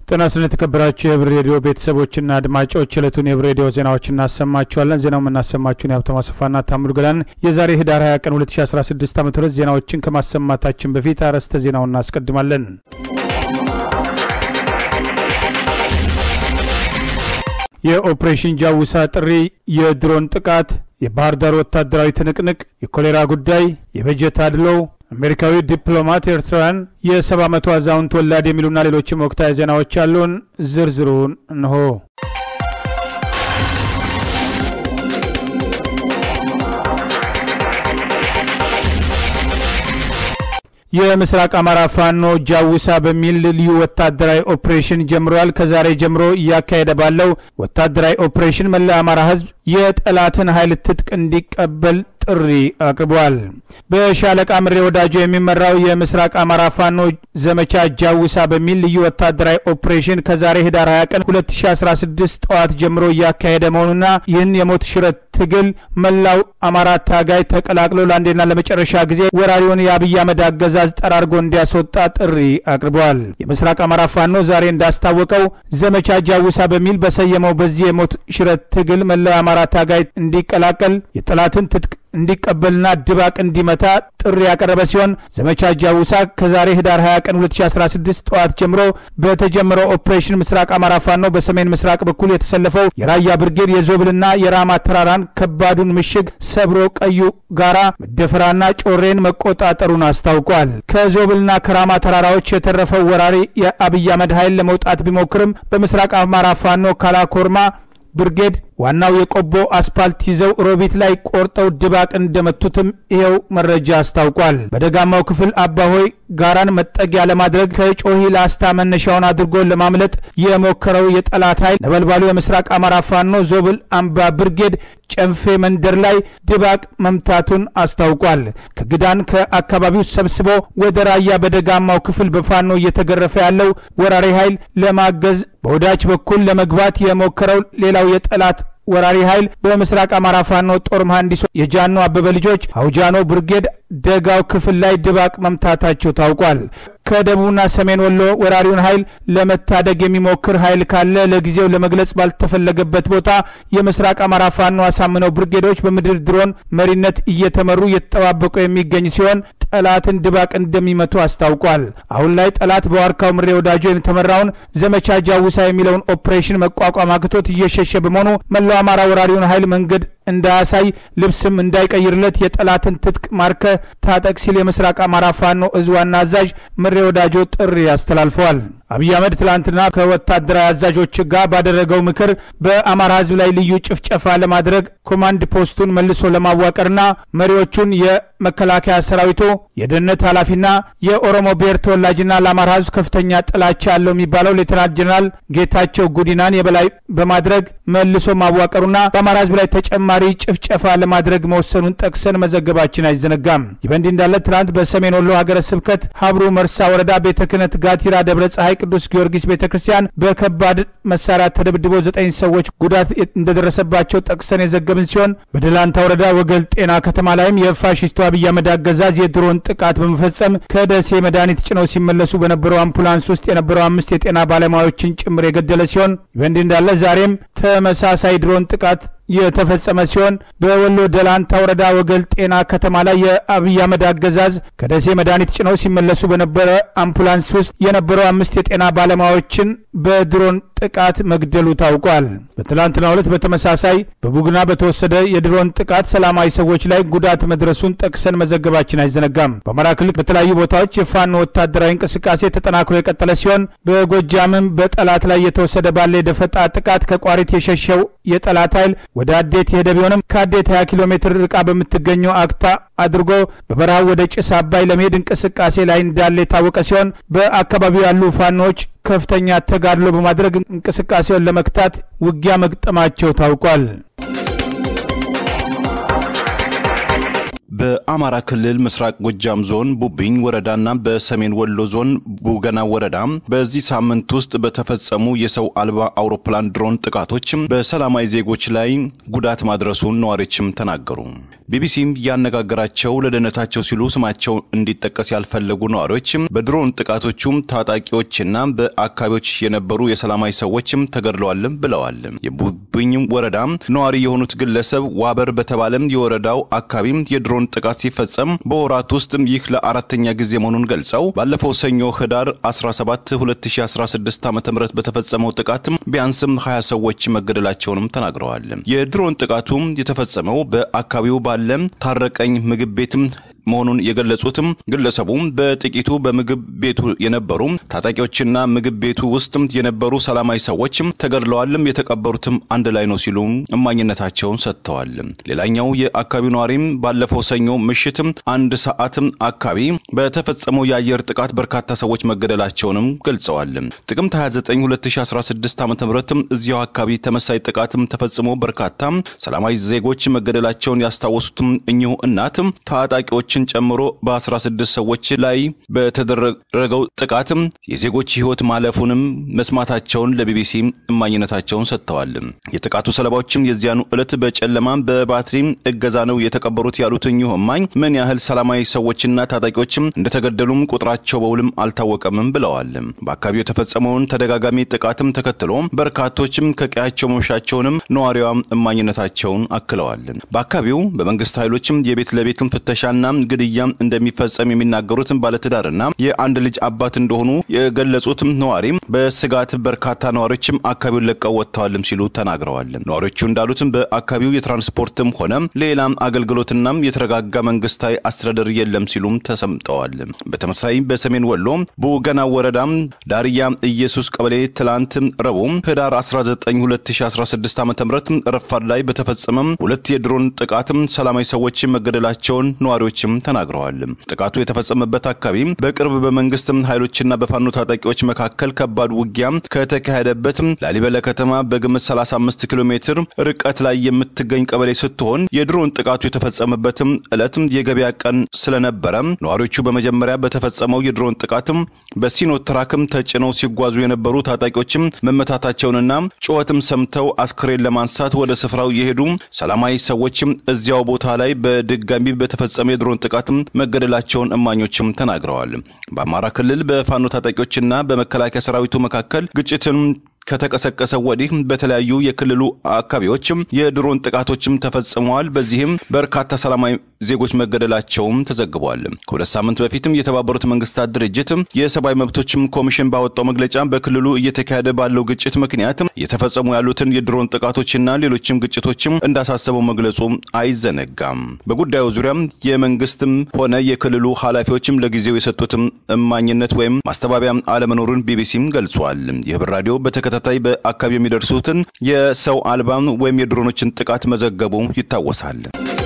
ጤና ስለ የተከበራችሁ የህብር ሬዲዮ ቤተሰቦችና አድማጮች ዕለቱን የህብር ሬዲዮ ዜናዎች እናሰማችኋለን። ዜናው የምናሰማችሁን የሀብቶ ማሰፋና ታምሩ ገላን የዛሬ ህዳር 20 ቀን 2016 ዓ ም ዜናዎችን ከማሰማታችን በፊት አርዕስተ ዜናውን እናስቀድማለን። የኦፕሬሽን ጃውሳ ጥሪ፣ የድሮን ጥቃት፣ የባህር ዳር ወታደራዊ ትንቅንቅ፣ የኮሌራ ጉዳይ፣ የበጀት አድሎው አሜሪካዊ ዲፕሎማት ኤርትራውያን የሰባ መቶ አዛውንት ወላድ የሚሉና ሌሎችም ወቅታዊ ዜናዎች አሉን። ዝርዝሩን እንሆ። የምስራቅ አማራ ፋኖ ጃውሳ በሚል ልዩ ወታደራዊ ኦፕሬሽን ጀምሯል። ከዛሬ ጀምሮ እያካሄደ ባለው ወታደራዊ ኦፕሬሽን መላ አማራ ህዝብ የጠላትን ኃይል ትጥቅ እንዲቀበል ጥሪ አቅርቧል። በሻለቃ ምሬ ወዳጆ የሚመራው የምስራቅ አማራ ፋኖ ዘመቻ ጃውሳ በሚል ልዩ ወታደራዊ ኦፕሬሽን ከዛሬ ህዳር 20 ቀን 2016 ጠዋት ጀምሮ እያካሄደ መሆኑና ይህን የሞት ሽረት ትግል መላው አማራ ታጋይ ተቀላቅሎ ለአንዴና ለመጨረሻ ጊዜ ወራሪውን የአብይ አህመድ አገዛዝ ጠራርጎ እንዲያስወጣ ጥሪ አቅርበዋል። የምስራቅ አማራ ፋኖ ዛሬ እንዳስታወቀው ዘመቻ ጃውሳ በሚል በሰየመው በዚህ የሞት ሽረት ትግል መላው አማራ ታጋይ እንዲቀላቀል የጠላትን ትጥቅ እንዲቀበልና ድባቅ እንዲመታ ጥሪ ያቀረበ ሲሆን ዘመቻ ጃውሳ ከዛሬ ህዳር 20 ቀን 2016 ጠዋት ጀምሮ በተጀመረው ኦፕሬሽን ምስራቅ አማራ ፋኖ በሰሜን ምስራቅ በኩል የተሰለፈው የራያ ብርጌድ የዞብልና የራማ ተራራን ከባዱን ምሽግ ሰብሮ ቀዩ ጋራ መደፈራና ጮሬን መቆጣጠሩን አስታውቋል። ከዞብልና ከራማ ተራራዎች የተረፈው ወራሪ የአብይ አህመድ ኃይል ለመውጣት ቢሞክርም በምስራቅ አማራ ፋኖ ካላኮርማ ብርጌድ ዋናው የቆቦ አስፓልት ይዘው ሮቢት ላይ ቆርጠው ድባቅ እንደመቱትም ይኸው መረጃ አስታውቋል። በደጋማው ክፍል አባሆይ ጋራን መጠጊያ ለማድረግ ከጮሂ ላስታ መነሻውን አድርጎ ለማምለጥ የሞከረው የጠላት ኃይል ነበልባሉ የምስራቅ አማራ ፋኖ ዞብል አምባ ብርጌድ ጨንፌ መንደር ላይ ድባቅ መምታቱን አስታውቋል። ከግዳን ከአካባቢው ሰብስቦ ወደ ራያ በደጋማው ክፍል በፋኖ እየተገረፈ ያለው ወራሪ ኃይል ለማገዝ በወዳች በኩል ለመግባት የሞከረው ሌላው የጠላት ወራሪ ኃይል በምስራቅ አማራ ፋኖ ጦር መሐንዲሶ የጃኖ አበበ ልጆች አውጃኖ ብርጌድ ደጋው ክፍል ላይ ድባቅ መምታታቸው ታውቋል። ከደቡብና ሰሜን ወሎ ወራሪውን ኃይል ለመታደግ የሚሞክር ኃይል ካለ ለጊዜው ለመግለጽ ባልተፈለገበት ቦታ የምስራቅ አማራ ፋኖ አሳምነው ብርጌዶች በምድር ድሮን መሪነት እየተመሩ እየተጠባበቁ የሚገኝ ሲሆን ጠላትን ድባቅ እንደሚመቱ አስታውቋል። አሁን ላይ ጠላት በዋርካው ምሬ ወዳጆ የተመራውን ዘመቻ ጃውሳ የሚለውን ኦፕሬሽን መቋቋም አቅቶት እየሸሸ በመሆኑ መላው አማራ ወራሪውን ኃይል መንገድ እንዳያሳይ ልብስም እንዳይቀይርለት የጠላትን ትጥቅ ማርከ ታጠቅ ሲል የምስራቅ አማራ ፋኖ እዝ ዋና አዛዥ ምሬ ወዳጆ ጥሪ አስተላልፈዋል። አብይ አህመድ ትላንትና ከወታደራዊ አዛዦች ጋር ባደረገው ምክር በአማራ ሕዝብ ላይ ልዩ ጭፍጨፋ ለማድረግ ኮማንድ ፖስቱን መልሶ ለማዋቀርና መሪዎቹን የመከላከያ ሰራዊቱ የደህንነት ኃላፊና የኦሮሞ ብሔር ተወላጅና ለአማራ ሕዝብ ከፍተኛ ጥላቻ ያለው የሚባለው ሌተናንት ጀኔራል ጌታቸው ጉዲናን የበላይ በማድረግ መልሶ ማዋቀሩና በአማራ ሕዝብ ላይ ተጨማሪ ጭፍጨፋ ለማድረግ መወሰኑን ጠቅሰን መዘገባችን አይዘነጋም። ይህ በእንዲህ እንዳለ ትናንት በሰሜን ወሎ ሀገረ ስብከት ሀብሩ መርሳ ወረዳ ቤተ ክህነት ጋቲራ ደብረ ፀሐይ ቅዱስ ጊዮርጊስ ቤተ ክርስቲያን በከባድ መሳሪያ ተደብድቦ ዘጠኝ ሰዎች ጉዳት እንደደረሰባቸው ጠቅሰን የዘገብን ሲሆን በደላንታ ወረዳ ወገል ጤና ከተማ ላይም የፋሽስቱ አብይ አህመድ አገዛዝ የድሮን ጥቃት በመፈጸም ከደሴ መድኃኒት ጭነው ሲመለሱ በነበረው አምቡላንስ ውስጥ የነበረው አምስት የጤና ባለሙያዎችን ጭምር የገደለ ሲሆን በእንዲህ እንዳለ ዛሬም ተመሳሳይ ድሮን ጥቃት የተፈጸመ ሲሆን በወሎ ደላንታ ወረዳ ወገል ጤና ከተማ ላይ የአብይ አህመድ አገዛዝ ከደሴ መድኃኒት ጭነው ሲመለሱ በነበረ አምቡላንስ ውስጥ የነበረው አምስት የጤና ባለሙያዎችን በድሮን ጥቃት መግደሉ ታውቋል። በትላንትናው ዕለት በተመሳሳይ በቡግና በተወሰደ የድሮን ጥቃት ሰላማዊ ሰዎች ላይ ጉዳት መድረሱን ጠቅሰን መዘገባችን አይዘነጋም። በአማራ ክልል በተለያዩ ቦታዎች የፋኖ ወታደራዊ እንቅስቃሴ ተጠናክሮ የቀጠለ ሲሆን በጎጃምም በጠላት ላይ የተወሰደ ባለ የደፈጣ ጥቃት ከቋሪት የሸሸው የጠላት ኃይል ወደ አዴት የሄደ ቢሆንም ከአዴት 20 ኪሎ ሜትር ርቃ በምትገኘው አክታ አድርጎ በበረሃው ወደ ጭስ አባይ ለመሄድ እንቅስቃሴ ላይ እንዳለ የታወቀ ሲሆን በአካባቢው ያሉ ፋኖዎች ከፍተኛ ተጋድሎ በማድረግ እንቅስቃሴውን ለመክታት ውጊያ መግጠማቸው ታውቋል። በአማራ በአማራ ክልል ምስራቅ ጎጃም ዞን ቡብኝ ወረዳና በሰሜን ወሎ ዞን ቡገና ወረዳ በዚህ ሳምንት ውስጥ በተፈጸሙ የሰው አልባ አውሮፕላን ድሮን ጥቃቶች በሰላማዊ ዜጎች ላይ ጉዳት ማድረሱን ነዋሪዎችም ተናገሩ። ቢቢሲም ያነጋገራቸው ለደህንነታቸው ሲሉ ስማቸው እንዲጠቀስ ያልፈለጉ ነዋሪዎች በድሮን ጥቃቶቹም ታጣቂዎችና በአካባቢዎች የነበሩ የሰላማዊ ሰዎችም ተገድለዋልም ብለዋል። የቡብኝ ወረዳ ነዋሪ የሆኑት ግለሰብ ዋበር በተባለም የወረዳው አካባቢ የድሮን ጥቃት ሲፈጸም በወራት ውስጥ ይህ ለአራተኛ ጊዜ መሆኑን ገልጸው ባለፈው ሰኞ ህዳር 17 2016 ዓ ም በተፈጸመው ጥቃት ቢያንስም 20 ሰዎች መገደላቸውንም ተናግረዋል። የድሮን ጥቃቱ የተፈጸመው በአካባቢው ባለ ታረቀኝ ምግብ ቤትም መሆኑን የገለጹትም ግለሰቡ በጥቂቱ በምግብ ቤቱ የነበሩ ታጣቂዎችና ምግብ ቤቱ ውስጥ የነበሩ ሰላማዊ ሰዎች ተገድለዋልም የተቀበሩትም አንድ ላይ ነው ሲሉ እማኝነታቸውን ሰጥተዋል። ሌላኛው የአካባቢው ነዋሪም ባለፈው ሰኞ ምሽት አንድ ሰዓት አካባቢ በተፈጸመው የአየር ጥቃት በርካታ ሰዎች መገደላቸውንም ገልጸዋል። ጥቅምት 29 2016 ዓ ም እዚያው አካባቢ ተመሳይ ጥቃትም ተፈጽሞ በርካታ ሰላማዊ ዜጎች መገደላቸውን ያስታወሱትም እኚሁ እናት ታጣቂዎች ጨምሮ በ16 ሰዎች ላይ በተደረገው ጥቃትም የዜጎች ሕይወት ማለፉንም መስማታቸውን ለቢቢሲ እማኝነታቸውን ሰጥተዋል። የጥቃቱ ሰለባዎችም የዚያኑ ዕለት በጨለማ በባትሪ እገዛ ነው የተቀበሩት ያሉት እኚሁ እማኝ ምን ያህል ሰላማዊ ሰዎችና ታጣቂዎችም እንደተገደሉም ቁጥራቸው በውልም አልታወቀምም ብለዋል። በአካባቢው የተፈጸመውን ተደጋጋሚ ጥቃትም ተከትሎ በርካቶችም ከቀያቸው መምሻቸውንም ነዋሪዋ እማኝነታቸውን አክለዋል። በአካባቢው በመንግስት ኃይሎችም የቤት ለቤትም ፍተሻና ግድያ እንደሚፈጸም የሚናገሩት ባለትዳርና የአንድ ልጅ አባት እንደሆኑ የገለጹትም ነዋሪ በስጋት በርካታ ነዋሪዎችም አካባቢውን ለቀው ወጥተዋልም ሲሉ ተናግረዋል። ነዋሪዎቹ እንዳሉትም በአካባቢው የትራንስፖርትም ሆነ ሌላም አገልግሎትና የተረጋጋ መንግስታዊ አስተዳደር የለም ሲሉም ተሰምጠዋል። በተመሳሳይ በሰሜን ወሎ በወገና ወረዳ ዳርያ ኢየሱስ ቀበሌ ትላንት ረቡዕ ህዳር 19 2016 ዓ ም ረፋድ ላይ በተፈጸመ ሁለት የድሮን ጥቃትም ሰላማዊ ሰዎች መገደላቸውን ነዋሪዎችም ተናግረዋል። ጥቃቱ የተፈጸመበት አካባቢ በቅርብ በመንግስት ኃይሎችና በፋኖ ታጣቂዎች መካከል ከባድ ውጊያ ከተካሄደበት ላሊበላ ከተማ በግምት 35 ኪሎ ሜትር ርቀት ላይ የምትገኝ ቀበሌ ስትሆን የድሮን ጥቃቱ የተፈጸመበትም ዕለት የገበያ ቀን ስለነበረ ነዋሪዎቹ በመጀመሪያ በተፈጸመው የድሮን ጥቃትም በሲኖትራክም ተጭነው ሲጓዙ የነበሩ ታጣቂዎችም መመታታቸውንና ጩኸትም ሰምተው አስክሬን ለማንሳት ወደ ስፍራው የሄዱ ሰላማዊ ሰዎችም እዚያው ቦታ ላይ በድጋሚ በተፈጸመ የድሮን ጥቃትም መገደላቸውን እማኞችም ተናግረዋል። በአማራ ክልል በፋኖ ታጣቂዎችና በመከላከያ ሰራዊቱ መካከል ግጭትን ከተቀሰቀሰ ወዲህ በተለያዩ የክልሉ አካባቢዎችም የድሮን ጥቃቶችም ተፈጽመዋል። በዚህም በርካታ ሰላማዊ ዜጎች መገደላቸውም ተዘግቧል። ከሁለት ሳምንት በፊትም የተባበሩት መንግስታት ድርጅት የሰብአዊ መብቶችም ኮሚሽን ባወጣው መግለጫ በክልሉ እየተካሄደ ባለው ግጭት ምክንያት እየተፈጸሙ ያሉትን የድሮን ጥቃቶችና ሌሎችም ግጭቶችም እንዳሳሰበው መግለጹ አይዘነጋም። በጉዳዩ ዙሪያም የመንግስትም ሆነ የክልሉ ኃላፊዎችም ለጊዜው የሰጡትም እማኝነት ወይም ማስተባበያ አለመኖሩን ቢቢሲም ገልጿል። የህብር ራዲዮ በተከታታይ በአካባቢ የሚደርሱትን የሰው አልባ ወይም የድሮኖችን ጥቃት መዘገቡ ይታወሳል።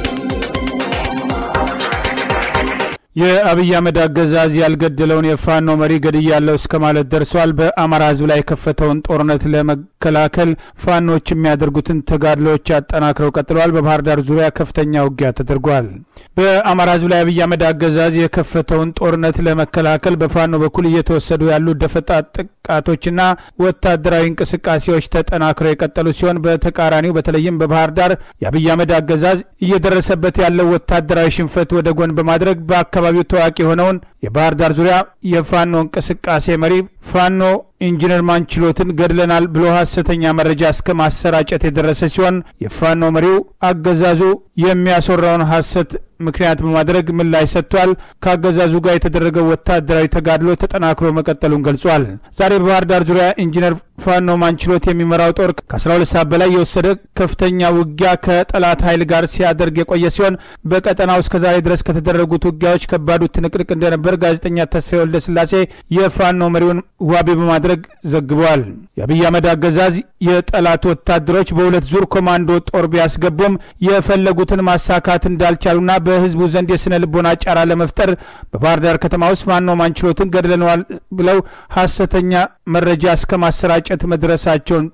የአብይ አህመድ አገዛዝ ያልገደለውን የፋኖ መሪ ገድያለሁ እስከ ማለት ደርሷል። በአማራ ህዝብ ላይ የከፈተውን ጦርነት ለመከላከል ፋኖች የሚያደርጉትን ተጋድሎዎች አጠናክረው ቀጥለዋል። በባህር ዳር ዙሪያ ከፍተኛ ውጊያ ተደርጓል። በአማራ ህዝብ ላይ አብይ አህመድ አገዛዝ የከፈተውን ጦርነት ለመከላከል በፋኖ በኩል እየተወሰዱ ያሉ ደፈጣ ጥቃቶችና ወታደራዊ እንቅስቃሴዎች ተጠናክረው የቀጠሉ ሲሆን በተቃራኒው በተለይም በባህር ዳር የአብይ አህመድ አገዛዝ እየደረሰበት ያለው ወታደራዊ ሽንፈት ወደ ጎን በማድረግ በአካባቢው ታዋቂ የሆነውን የባህር ዳር ዙሪያ የፋኖ እንቅስቃሴ መሪ ፋኖ ኢንጂነር ማንችሎትን ገድለናል ብሎ ሐሰተኛ መረጃ እስከ ማሰራጨት የደረሰ ሲሆን የፋኖ መሪው አገዛዙ የሚያስወራውን ሐሰት ምክንያት በማድረግ ምላሽ ሰጥቷል። ከአገዛዙ ጋር የተደረገው ወታደራዊ ተጋድሎ ተጠናክሮ መቀጠሉን ገልጿል። ዛሬ በባህር ዳር ዙሪያ ኢንጂነር ፋኖ ማንችሎት የሚመራው ጦር ከ12 ሰዓት በላይ የወሰደ ከፍተኛ ውጊያ ከጠላት ኃይል ጋር ሲያደርግ የቆየ ሲሆን በቀጠናው እስከ ዛሬ ድረስ ከተደረጉት ውጊያዎች ከባዱ ትንቅንቅ እንደነበር ጋዜጠኛ ተስፋዬ ወልደ ስላሴ የፋኖ መሪውን ዋቢ በማድረግ ዘግበዋል። የአብይ አህመድ አገዛዝ የጠላት ወታደሮች በሁለት ዙር ኮማንዶ ጦር ቢያስገቡም የፈለጉትን ማሳካት እንዳልቻሉና በህዝቡ ዘንድ የስነ ልቦና ጫራ ለመፍጠር በባህር ዳር ከተማ ውስጥ ፋኖ ማንችሎትን ገድለነዋል ብለው ሐሰተኛ መረጃ እስከ ማሰራጨት መድረሳቸውን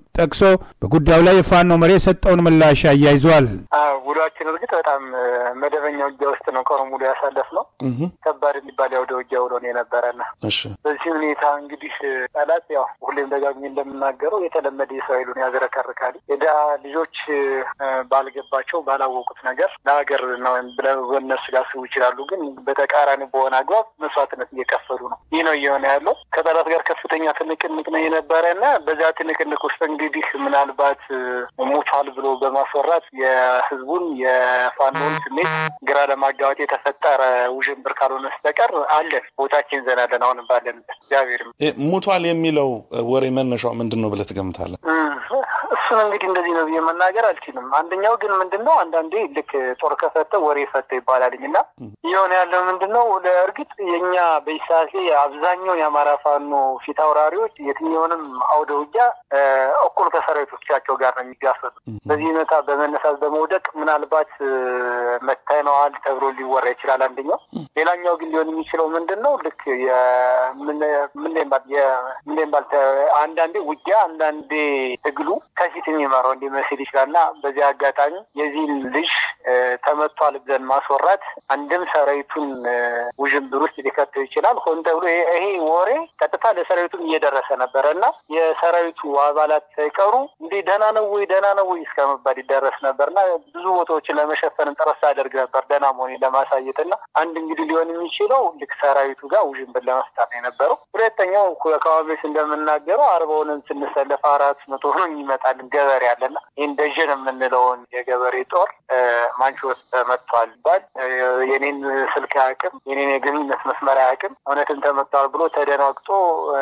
ጠቅሶ በጉዳዩ ላይ የፋኖ መሪ የሰጠውን ምላሽ አያይዟል። ውሏችን እርግጥ በጣም መደበኛ ውጊያ ውስጥ ነው ቀኑ ሙሉ ያሳለፍነው። ከባድ የሚባል ያውደ ውጊያ ውሎ ነው የነበረና በዚህ ሁኔታ እንግዲህ ጠላት ያው ሁሌም ደጋግሜ እንደምናገረው የተለመደ የሰው ኃይሉን ያዝረከርካል። የድሀ ልጆች ባልገባቸው ባላወቁት ነገር ለሀገር ነው ብለው በእነሱ ሊያስቡ ይችላሉ። ግን በተቃራኒ በሆነ አግባብ መስዋዕትነት እየከፈሉ ነው። ይህ ነው እየሆነ ያለው። ከጠላት ጋር ከፍተኛ ትንቅንቅ ነው የነበረ እና በዚያ ትንቅንቅ ውስጥ እንግዲህ ምናልባት ሞቷል ብሎ በማስወራት የህዝቡን የፋኖን ስሜት ግራ ለማጋባት የተፈጠረ ውዥንብር ካልሆነ በስተቀር አለን፣ ቦታችን ዘናለን። አሁንም ባለንበት እግዚአብሔር ሞቷል የሚለው ወሬ መነሻው ምንድን ነው ብለህ ትገምታለህ? እሱን እንግዲህ እንደዚህ ነው ብዬ መናገር አልችልም። አንደኛው ግን ምንድን ነው አንዳንዴ ልክ ጦር ከፈተ ወሬ ፈተ ይባላልኝ እና እየሆነ ያለው ምንድን ነው ለእርግጥ የእኛ በይሳሴ አብዛኛውን የአማራ ፋኖ ፊት አውራሪዎች የትኛውንም አውደ ውጊያ እኩል ከሰራዊቶቻቸው ጋር ነው የሚጋፈጡ። በዚህ ሁኔታ በመነሳት በመውደቅ ምናልባት መታይነዋል ተብሎ ሊወራ ይችላል አንደኛው። ሌላኛው ግን ሊሆን የሚችለው ምንድን ነው ልክ ምንባል አንዳንዴ ውጊያ አንዳንዴ ትግሉ ከፊት የሚመራው እንዲመስል ይችላል እና በዚህ አጋጣሚ የዚህን ልጅ ተመቷል ብለን ማስወራት አንድም ሰራዊቱን ውዥንብር ውስጥ ሊከተው ይችላል። ሆን ተብሎ ይሄ ወሬ ቀጥታ ለሰራዊቱም እየደረሰ ነበረ እና የሰራዊቱ አባላት ሳይቀሩ እንዲህ ደህና ነው ወይ ደህና ነው ወይ እስከ መባል ይደረስ ነበር እና ብዙ ቦታዎችን ለመሸፈን ጥረት አደርግ ነበር ደህና መሆኔን ለማሳየት እና አንድ እንግዲህ ሊሆን የሚችለው ልክ ሰራዊቱ ጋር ውዥንብር ለመፍጠር ነው የነበረው። ሁለተኛው ከዋቤስ እንደምናገረው አርባውንን ስንሰለፍ አራት መቶ ሆኖ ይመጣልን ገበሬ አለና ይህን ደጀን የምንለውን የገበሬ ጦር ማንቾት ተመቷል ይባል የኔን ስልክ አያውቅም፣ የኔን የግንኙነት መስመር አያውቅም። እውነትን ተመቷል ብሎ ተደናግጦ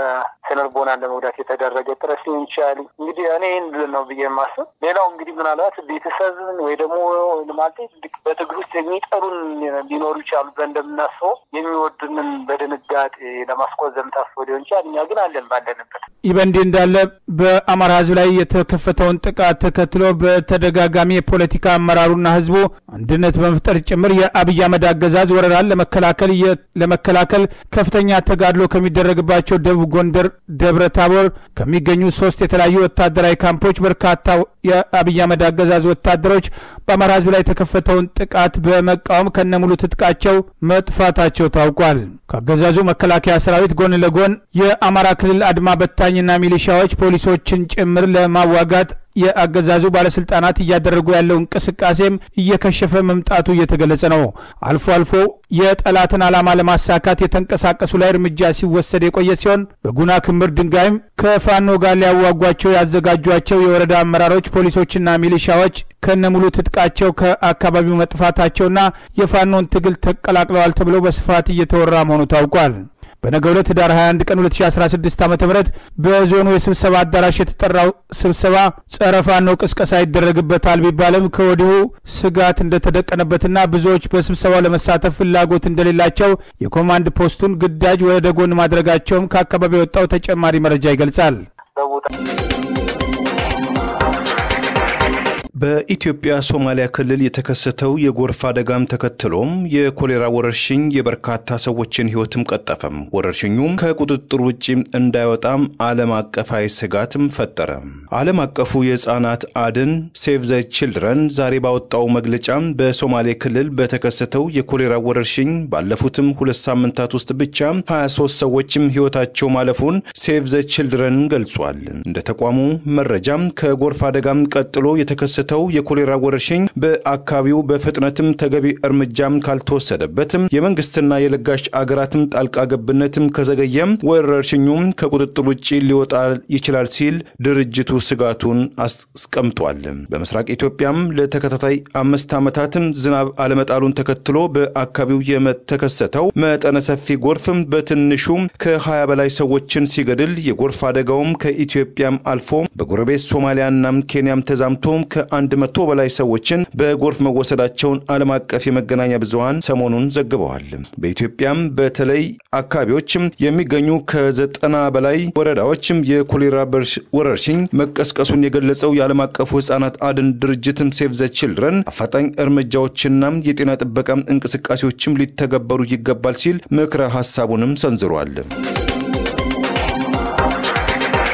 ስነልቦናን ለመጉዳት የተደረገ ጥረት ሊሆን ይችላል። እንግዲህ እኔ ይህን ነው ብዬ የማስብ። ሌላው እንግዲህ ምናልባት ቤተሰብን ወይ ደግሞ ማለት በትግል ውስጥ የሚጠሉን ሊኖሩ ይችላሉ ብለን እንደምናስበው የሚወዱንን በድንጋጤ ለማስቆዘም ታስቦ ሊሆን ይችላል። እኛ ግን አለን ባለንበት። ይህ በእንዲህ እንዳለ በአማራ ሕዝብ ላይ የተከፈተውን ጥቃት ተከትሎ በተደጋጋሚ የፖለቲካ አመራሩና ሕዝቡ አንድነት በመፍጠር ጭምር የአብይ አህመድ አገዛዝ ወረራን ለመከላከል ለመከላከል ከፍተኛ ተጋድሎ ከሚደረግባቸው ደቡብ ጎንደር ደብረ ታቦር ከሚገኙ ሶስት የተለያዩ ወታደራዊ ካምፖች በርካታ የአብይ አህመድ አገዛዝ ወታደሮች በአማራ ህዝብ ላይ የተከፈተውን ጥቃት በመቃወም ከነሙሉ ትጥቃቸው መጥፋታቸው ታውቋል። ከአገዛዙ መከላከያ ሰራዊት ጎን ለጎን የአማራ ክልል አድማ በታኝና ሚሊሻዎች ፖሊሶችን ጭምር ለማዋጋት የአገዛዙ ባለስልጣናት እያደረጉ ያለው እንቅስቃሴም እየከሸፈ መምጣቱ እየተገለጸ ነው። አልፎ አልፎ የጠላትን ዓላማ ለማሳካት የተንቀሳቀሱ ላይ እርምጃ ሲወሰድ የቆየ ሲሆን በጉና ክምር ድንጋይም ከፋኖ ጋር ሊያዋጓቸው ያዘጋጇቸው የወረዳ አመራሮች፣ ፖሊሶችና ሚሊሻዎች ከነሙሉ ትጥቃቸው ከአካባቢው መጥፋታቸውና የፋኖን ትግል ተቀላቅለዋል ተብሎ በስፋት እየተወራ መሆኑ ታውቋል። በነገው ዕለት ህዳር 21 ቀን 2016 ዓ ም በዞኑ የስብሰባ አዳራሽ የተጠራው ስብሰባ ጸረ ፋኖ ቅስቀሳ ይደረግበታል ቢባልም ከወዲሁ ስጋት እንደተደቀነበትና ብዙዎች በስብሰባው ለመሳተፍ ፍላጎት እንደሌላቸው የኮማንድ ፖስቱን ግዳጅ ወደ ጎን ማድረጋቸውም ከአካባቢ የወጣው ተጨማሪ መረጃ ይገልጻል። በኢትዮጵያ ሶማሊያ ክልል የተከሰተው የጎርፍ አደጋም ተከትሎም የኮሌራ ወረርሽኝ የበርካታ ሰዎችን ህይወትም ቀጠፈም። ወረርሽኙም ከቁጥጥር ውጭ እንዳይወጣም ዓለም አቀፋዊ ስጋትም ፈጠረ። ዓለም አቀፉ የህፃናት አድን ሴቭ ዘ ችልድረን ዛሬ ባወጣው መግለጫም በሶማሌ ክልል በተከሰተው የኮሌራ ወረርሽኝ ባለፉትም ሁለት ሳምንታት ውስጥ ብቻ 23 ሰዎችም ህይወታቸው ማለፉን ሴቭ ዘ ችልድረን ገልጿል። እንደ ተቋሙ መረጃም ከጎርፍ አደጋም ቀጥሎ የተከሰ ተው የኮሌራ ወረርሽኝ በአካባቢው በፍጥነትም ተገቢ እርምጃም ካልተወሰደበትም የመንግስትና የለጋሽ አገራትም ጣልቃ ገብነትም ከዘገየም ወረርሽኙም ከቁጥጥር ውጭ ሊወጣ ይችላል ሲል ድርጅቱ ስጋቱን አስቀምጧል። በምስራቅ ኢትዮጵያም ለተከታታይ አምስት ዓመታትም ዝናብ አለመጣሉን ተከትሎ በአካባቢው የተከሰተው መጠነ ሰፊ ጎርፍም በትንሹ ከ20 በላይ ሰዎችን ሲገድል የጎርፍ አደጋውም ከኢትዮጵያም አልፎ በጎረቤት ሶማሊያና ኬንያም ተዛምቶ ከአንድ መቶ በላይ ሰዎችን በጎርፍ መወሰዳቸውን ዓለም አቀፍ የመገናኛ ብዙሃን ሰሞኑን ዘግበዋል። በኢትዮጵያም በተለይ አካባቢዎችም የሚገኙ ከዘጠና በላይ ወረዳዎችም የኮሌራ ወረርሽኝ መቀስቀሱን የገለጸው የዓለም አቀፉ ህጻናት አድን ድርጅትም ሴቭ ዘ ችልድረን አፋጣኝ እርምጃዎችና የጤና ጥበቃ እንቅስቃሴዎችም ሊተገበሩ ይገባል ሲል ምክረ ሀሳቡንም ሰንዝሯል።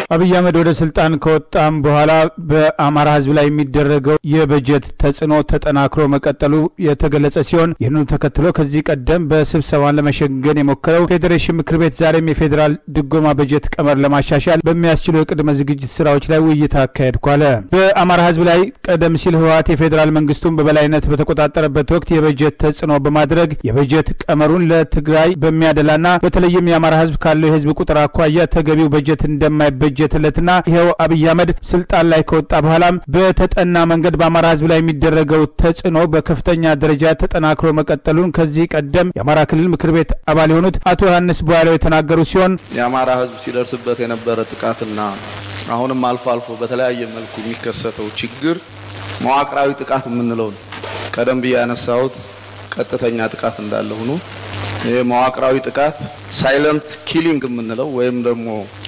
አብይ አህመድ ወደ ስልጣን ከወጣም በኋላ በአማራ ህዝብ ላይ የሚደረገው የበጀት ተጽዕኖ ተጠናክሮ መቀጠሉ የተገለጸ ሲሆን ይህንኑ ተከትሎ ከዚህ ቀደም በስብሰባን ለመሸንገን የሞከረው ፌዴሬሽን ምክር ቤት ዛሬም የፌዴራል ድጎማ በጀት ቀመር ለማሻሻል በሚያስችሉ የቅድመ ዝግጅት ስራዎች ላይ ውይይት አካሄድኳለ። በአማራ ህዝብ ላይ ቀደም ሲል ህወሓት የፌዴራል መንግስቱን በበላይነት በተቆጣጠረበት ወቅት የበጀት ተጽዕኖ በማድረግ የበጀት ቀመሩን ለትግራይ በሚያደላና በተለይም የአማራ ህዝብ ካለው የህዝብ ቁጥር አኳያ ተገቢው በጀት እንደማይበጀትለትና ይኸው አብይ አህመድ ስልጣን ላይ ከወጣ በኋላም በተጠና መንገድ በአማራ ህዝብ ላይ የሚደረገው ተጽዕኖ በከፍተኛ ደረጃ ተጠናክሮ መቀጠሉን ከዚህ ቀደም የአማራ ክልል ምክር ቤት አባል የሆኑት አቶ ዮሐንስ ቧያለው የተናገሩ ሲሆን የአማራ ህዝብ ሲደርስበት የነበረ ጥቃትና አሁንም አልፎ አልፎ በተለያየ መልኩ የሚከሰተው ችግር መዋቅራዊ ጥቃት የምንለው ነው። ቀደም ብዬ ያነሳሁት ቀጥተኛ ጥቃት እንዳለ ሆኖ ይህ መዋቅራዊ ጥቃት ሳይለንት ኪሊንግ የምንለው ወይም ደግሞ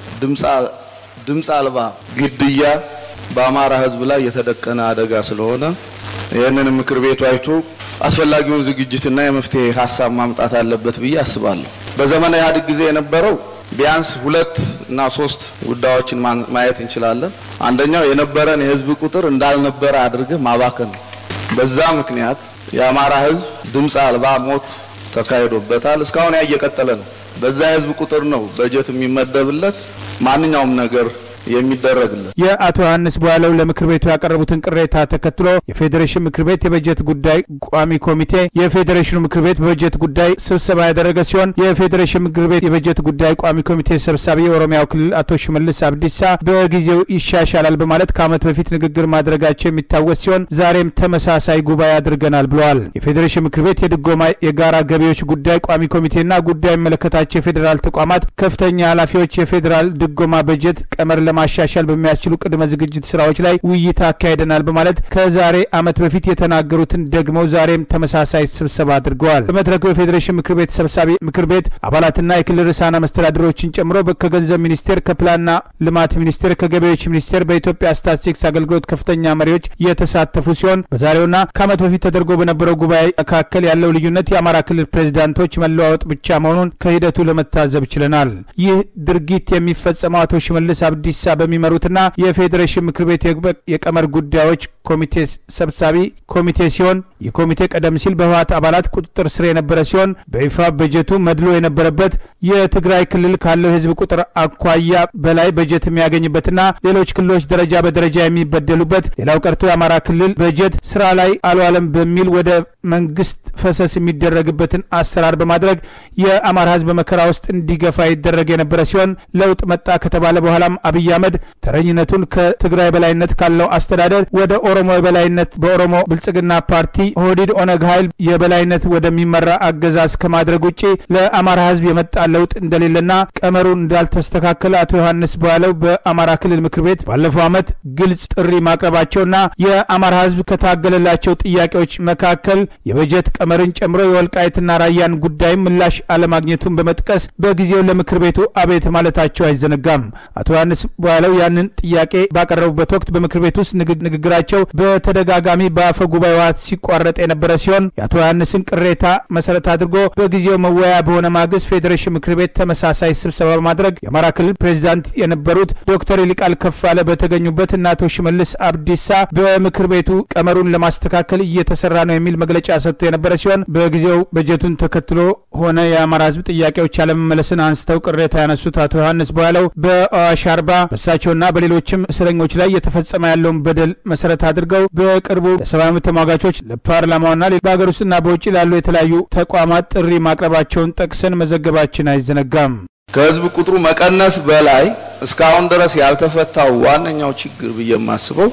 ድምፅ አልባ ግድያ በአማራ ህዝብ ላይ የተደቀነ አደጋ ስለሆነ ይህንን ምክር ቤቱ አይቶ አስፈላጊውን ዝግጅትና የመፍትሄ ሀሳብ ማምጣት አለበት ብዬ አስባለሁ። በዘመነ ኢህአዴግ ጊዜ የነበረው ቢያንስ ሁለት እና ሶስት ጉዳዮችን ማየት እንችላለን። አንደኛው የነበረን የህዝብ ቁጥር እንዳልነበረ አድርገህ ማባከን ነው። በዛ ምክንያት የአማራ ህዝብ ድምፅ አልባ ሞት ተካሂዶበታል። እስካሁን ያ እየቀጠለ ነው። በዛ የህዝብ ቁጥር ነው በጀት የሚመደብለት ማንኛውም ነገር የሚደረግለት የአቶ ዮሐንስ ቧያለው ለምክር ቤቱ ያቀረቡትን ቅሬታ ተከትሎ የፌዴሬሽን ምክር ቤት የበጀት ጉዳይ ቋሚ ኮሚቴ የፌዴሬሽኑ ምክር ቤት በበጀት ጉዳይ ስብሰባ ያደረገ ሲሆን የፌዴሬሽን ምክር ቤት የበጀት ጉዳይ ቋሚ ኮሚቴ ሰብሳቢ የኦሮሚያው ክልል አቶ ሽመልስ አብዲሳ በጊዜው ይሻሻላል በማለት ከዓመት በፊት ንግግር ማድረጋቸው የሚታወስ ሲሆን ዛሬም ተመሳሳይ ጉባኤ አድርገናል ብለዋል። የፌዴሬሽን ምክር ቤት የድጎማ የጋራ ገቢዎች ጉዳይ ቋሚ ኮሚቴና ጉዳይ የሚመለከታቸው የፌዴራል ተቋማት ከፍተኛ ኃላፊዎች የፌዴራል ድጎማ በጀት ቀመር ለማሻሻል በሚያስችሉ ቅድመ ዝግጅት ስራዎች ላይ ውይይት አካሄደናል በማለት ከዛሬ ዓመት በፊት የተናገሩትን ደግመው ዛሬም ተመሳሳይ ስብሰባ አድርገዋል። በመድረኩ የፌዴሬሽን ምክር ቤት ሰብሳቢ ምክር ቤት አባላትና የክልል ርዕሳነ መስተዳድሮችን ጨምሮ ከገንዘብ ሚኒስቴር፣ ከፕላንና ልማት ሚኒስቴር፣ ከገቢዎች ሚኒስቴር፣ በኢትዮጵያ ስታትስቲክስ አገልግሎት ከፍተኛ መሪዎች የተሳተፉ ሲሆን በዛሬውና ከዓመት በፊት ተደርጎ በነበረው ጉባኤ መካከል ያለው ልዩነት የአማራ ክልል ፕሬዚዳንቶች መለዋወጥ ብቻ መሆኑን ከሂደቱ ለመታዘብ ችለናል። ይህ ድርጊት የሚፈጸመው አቶ ሽመልስ አብዲሳ በሚመሩትና የፌዴሬሽን ምክር ቤት የቀመር ጉዳዮች ኮሚቴ ሰብሳቢ ኮሚቴ ሲሆን ይህ ኮሚቴ ቀደም ሲል በህወሓት አባላት ቁጥጥር ስር የነበረ ሲሆን በይፋ በጀቱ መድሎ የነበረበት የትግራይ ክልል ካለው የህዝብ ቁጥር አኳያ በላይ በጀት የሚያገኝበትና ሌሎች ክልሎች ደረጃ በደረጃ የሚበደሉበት ሌላው ቀርቶ የአማራ ክልል በጀት ስራ ላይ አልዋለም በሚል ወደ መንግስት ፈሰስ የሚደረግበትን አሰራር በማድረግ የአማራ ህዝብ በመከራ ውስጥ እንዲገፋ ይደረግ የነበረ ሲሆን ለውጥ መጣ ከተባለ በኋላም አብይ አህመድ ተረኝነቱን ከትግራይ በላይነት ካለው አስተዳደር ወደ ኦሮሞ የበላይነት በኦሮሞ ብልጽግና ፓርቲ ኦህዴድ ኦነግ ኃይል የበላይነት ወደሚመራ አገዛዝ ከማድረግ ውጭ ለአማራ ህዝብ የመጣ ለውጥ እንደሌለና ቀመሩ እንዳልተስተካከለ አቶ ዮሐንስ ቧያለው በአማራ ክልል ምክር ቤት ባለፈው ዓመት ግልጽ ጥሪ ማቅረባቸውና የአማራ ህዝብ ከታገለላቸው ጥያቄዎች መካከል የበጀት ቀመርን ጨምሮ የወልቃይትና ራያን ጉዳይም ምላሽ አለማግኘቱን በመጥቀስ በጊዜው ለምክር ቤቱ አቤት ማለታቸው አይዘነጋም። አቶ ዮሐንስ ቧያለው ያንን ጥያቄ ባቀረቡበት ወቅት በምክር ቤት ውስጥ ንግግራቸው በተደጋጋሚ በአፈ ጉባኤዋ ሲቋረጥ የነበረ ሲሆን የአቶ ዮሐንስን ቅሬታ መሰረት አድርጎ በጊዜው መወያያ በሆነ ማግስት ፌዴሬሽን ምክር ቤት ተመሳሳይ ስብሰባ በማድረግ የአማራ ክልል ፕሬዚዳንት የነበሩት ዶክተር ይልቃል ከፋለ በተገኙበት እና አቶ ሽመልስ አብዲሳ በምክር ቤቱ ቀመሩን ለማስተካከል እየተሰራ ነው የሚል መግለጫ ሰጥቶ የነበረ ሲሆን በጊዜው በጀቱን ተከትሎ ሆነ የአማራ ህዝብ ጥያቄዎች አለመመለስን አንስተው ቅሬታ ያነሱት አቶ ዮሐንስ ቧያለው በአዋሽ አርባ በእሳቸውና በሌሎችም እስረኞች ላይ እየተፈጸመ ያለውን በደል መሰረት አድርገው በቅርቡ ለሰብአዊ መብት ተሟጋቾች ለፓርላማውና በሀገር ውስጥና በውጭ ላሉ የተለያዩ ተቋማት ጥሪ ማቅረባቸውን ጠቅሰን መዘገባችን አይዘነጋም። ከህዝብ ቁጥሩ መቀነስ በላይ እስካሁን ድረስ ያልተፈታው ዋነኛው ችግር ብዬ የማስበው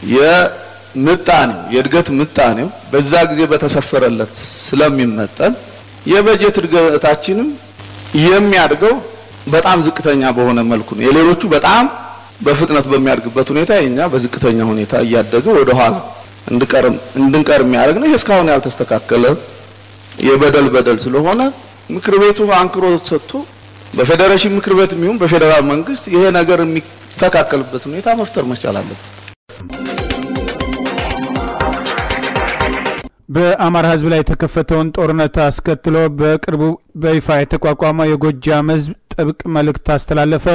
የምጣኔው የእድገት ምጣኔው በዛ ጊዜ በተሰፈረለት ስለሚመጠን የበጀት እድገታችንም የሚያድገው በጣም ዝቅተኛ በሆነ መልኩ ነው። የሌሎቹ በጣም በፍጥነት በሚያድግበት ሁኔታ የኛ በዝቅተኛ ሁኔታ እያደገ ወደ ኋላ እንድንቀር የሚያደርግ ነው። ይህ እስካሁን ያልተስተካከለ የበደል በደል ስለሆነ ምክር ቤቱ አንክሮ ሰጥቶ በፌዴሬሽን ምክር ቤት የሚሆን በፌዴራል መንግስት ይሄ ነገር የሚስተካከልበት ሁኔታ መፍጠር መቻል አለበት። በአማራ ህዝብ ላይ የተከፈተውን ጦርነት አስከትሎ በቅርቡ በይፋ የተቋቋመው የጎጃም ህዝብ ጥብቅ መልእክት አስተላለፈ።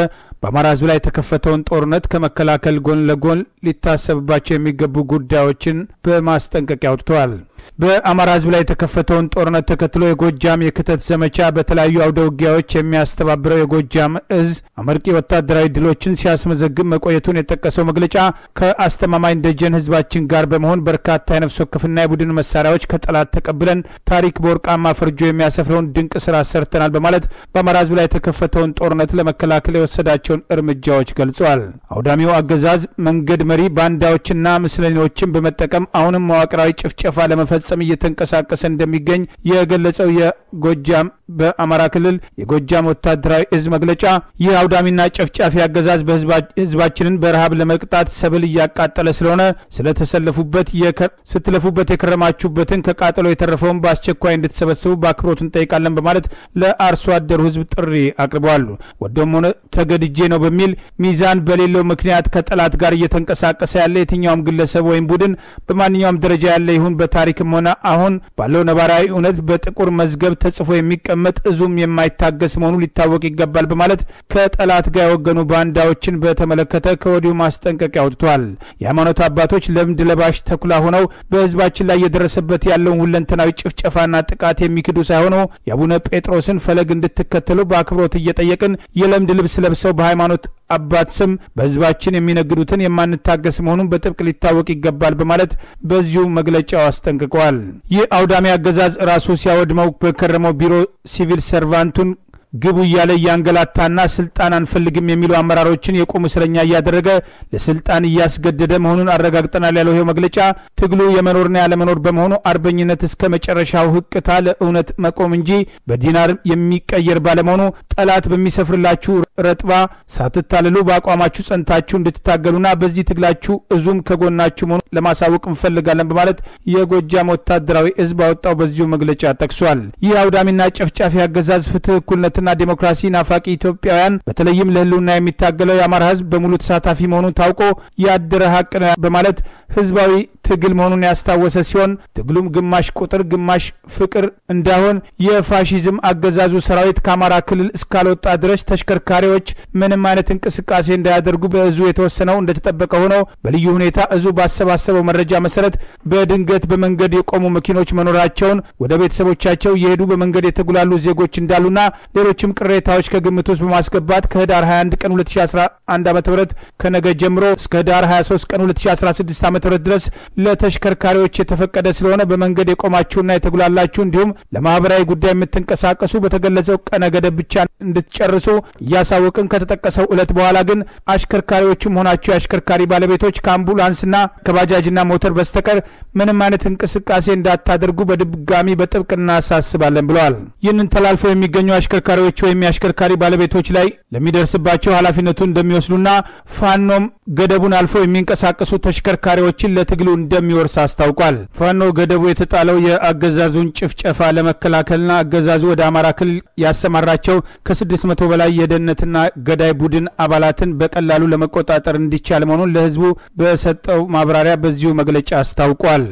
በአማራ ህዝብ ላይ የተከፈተውን ጦርነት ከመከላከል ጎን ለጎን ሊታሰብባቸው የሚገቡ ጉዳዮችን በማስጠንቀቂያ አውጥተዋል። በአማራ ህዝብ ላይ የተከፈተውን ጦርነት ተከትሎ የጎጃም የክተት ዘመቻ በተለያዩ አውደ ውጊያዎች የሚያስተባብረው የጎጃም እዝ አመርቂ ወታደራዊ ድሎችን ሲያስመዘግብ መቆየቱን የጠቀሰው መግለጫ ከአስተማማኝ ደጀን ህዝባችን ጋር በመሆን በርካታ የነፍስ ወከፍና የቡድን መሳሪያዎች ከጠላት ተቀብለን ታሪክ በወርቃማ ፈርጆ የሚያሰፍረውን ድንቅ ስራ ሰርተናል በማለት በአማራ ህዝብ ላይ የተከፈተውን ጦርነት ለመከላከል የወሰዳቸውን እርምጃዎች ገልጸዋል። አውዳሚው አገዛዝ መንገድ መሪ ባንዳዎችና ምስለኔዎችን በመጠቀም አሁንም መዋቅራዊ ጭፍጨፋ ለመፈ ፈጸም እየተንቀሳቀሰ እንደሚገኝ የገለጸው የጎጃም በአማራ ክልል የጎጃም ወታደራዊ እዝ መግለጫ ይህ አውዳሚና ጨፍጫፊ አገዛዝ ህዝባችንን በረሃብ ለመቅጣት ሰብል እያቃጠለ ስለሆነ ስለተሰለፉበት ስትለፉበት የከረማችሁበትን ከቃጠሎ የተረፈውን በአስቸኳይ እንድትሰበስቡ በአክብሮት እንጠይቃለን በማለት ለአርሶ አደሩ ህዝብ ጥሪ አቅርበዋል። ወደም ሆነ ተገድጄ ነው በሚል ሚዛን በሌለው ምክንያት ከጠላት ጋር እየተንቀሳቀሰ ያለ የትኛውም ግለሰብ ወይም ቡድን በማንኛውም ደረጃ ያለ ይሁን በታሪክም ሆነ አሁን ባለው ነባራዊ እውነት በጥቁር መዝገብ ተጽፎ የሚቀመጥ እዙም የማይታገስ መሆኑ ሊታወቅ ይገባል በማለት ከጠላት ጋር የወገኑ ባንዳዎችን በተመለከተ ከወዲሁ ማስጠንቀቂያ አውጥቷል። የሃይማኖት አባቶች ለምድ ለባሽ ተኩላ ሆነው በህዝባችን ላይ የደረሰበት ያለውን ሁለንተናዊ ጭፍጨፋና ጥቃት የሚክዱ ሳይሆኑ የአቡነ ጴጥሮስን ፈለግ እንድትከተሉ በአክብሮት እየጠየቅን የለምድ ልብስ ለብሰው በሃይማኖት አባት ስም በህዝባችን የሚነግዱትን የማንታገስ መሆኑን በጥብቅ ሊታወቅ ይገባል በማለት በዚሁ መግለጫው አስጠንቅቀዋል። ይህ አውዳሚ አገዛዝ ራሱ ሲያወድመው በከረመው ቢሮ ሲቪል ሰርቫንቱን ግቡ እያለ እያንገላታና ስልጣን አንፈልግም የሚሉ አመራሮችን የቁም እስረኛ እያደረገ ለስልጣን እያስገደደ መሆኑን አረጋግጠናል ያለው ይኸው መግለጫ ትግሉ የመኖርና ያለመኖር በመሆኑ አርበኝነት እስከ መጨረሻው ህቅታ ለእውነት መቆም እንጂ በዲናር የሚቀየር ባለመሆኑ ጠላት በሚሰፍርላችሁ ረጥባ ሳትታልሉ በአቋማችሁ ጸንታችሁ እንድትታገሉና በዚህ ትግላችሁ እዙም ከጎናችሁ መሆኑ ለማሳወቅ እንፈልጋለን በማለት የጎጃም ወታደራዊ እዝ ባወጣው በዚሁ መግለጫ ጠቅሷል። ይህ አውዳሚና ጨፍጫፊ አገዛዝ ፍትህ፣ እኩልነትና ዲሞክራሲ ናፋቂ ኢትዮጵያውያን በተለይም ለህልውና የሚታገለው የአማራ ህዝብ በሙሉ ተሳታፊ መሆኑን ታውቆ ያደረ ሀቅ ነው በማለት ህዝባዊ ትግል መሆኑን ያስታወሰ ሲሆን ትግሉም ግማሽ ቁጥር ግማሽ ፍቅር እንዳሆን የፋሺዝም አገዛዙ ሰራዊት ከአማራ ክልል እስካልወጣ ድረስ ተሽከርካሪዎች ምንም አይነት እንቅስቃሴ እንዳያደርጉ በእዙ የተወሰነው እንደተጠበቀ ሆኖ በልዩ ሁኔታ እዙ ባሰባሰበው መረጃ መሰረት በድንገት በመንገድ የቆሙ መኪኖች መኖራቸውን ወደ ቤተሰቦቻቸው የሄዱ በመንገድ የተጉላሉ ዜጎች እንዳሉና ሌሎችም ቅሬታዎች ከግምት ውስጥ በማስገባት ከህዳር 21 ቀን 2011 ዓ ም ከነገ ጀምሮ እስከ ህዳር 23 ቀን 2016 ዓ ም ድረስ ለተሽከርካሪዎች የተፈቀደ ስለሆነ በመንገድ የቆማችሁና የተጉላላችሁ እንዲሁም ለማህበራዊ ጉዳይ የምትንቀሳቀሱ በተገለጸው ቀነ ገደብ ብቻ እንድትጨርሱ እያሳወቅን ከተጠቀሰው ዕለት በኋላ ግን አሽከርካሪዎችም ሆናችሁ የአሽከርካሪ ባለቤቶች ከአምቡላንስና ከባጃጅና ሞተር በስተቀር ምንም አይነት እንቅስቃሴ እንዳታደርጉ በድጋሚ በጥብቅ እናሳስባለን ብለዋል። ይህንን ተላልፎ የሚገኙ አሽከርካሪዎች ወይም የአሽከርካሪ ባለቤቶች ላይ ለሚደርስባቸው ኃላፊነቱን እንደሚወስዱና ፋኖም ገደቡን አልፎ የሚንቀሳቀሱ ተሽከርካሪዎችን ለትግሉ እንደሚወርስ አስታውቋል። ፋኖ ገደቡ የተጣለው የአገዛዙን ጭፍጨፋ ለመከላከልና አገዛዙ ወደ አማራ ክልል ያሰማራቸው ከስድስት መቶ በላይ የደህንነትና ገዳይ ቡድን አባላትን በቀላሉ ለመቆጣጠር እንዲቻል መሆኑን ለህዝቡ በሰጠው ማብራሪያ በዚሁ መግለጫ አስታውቋል።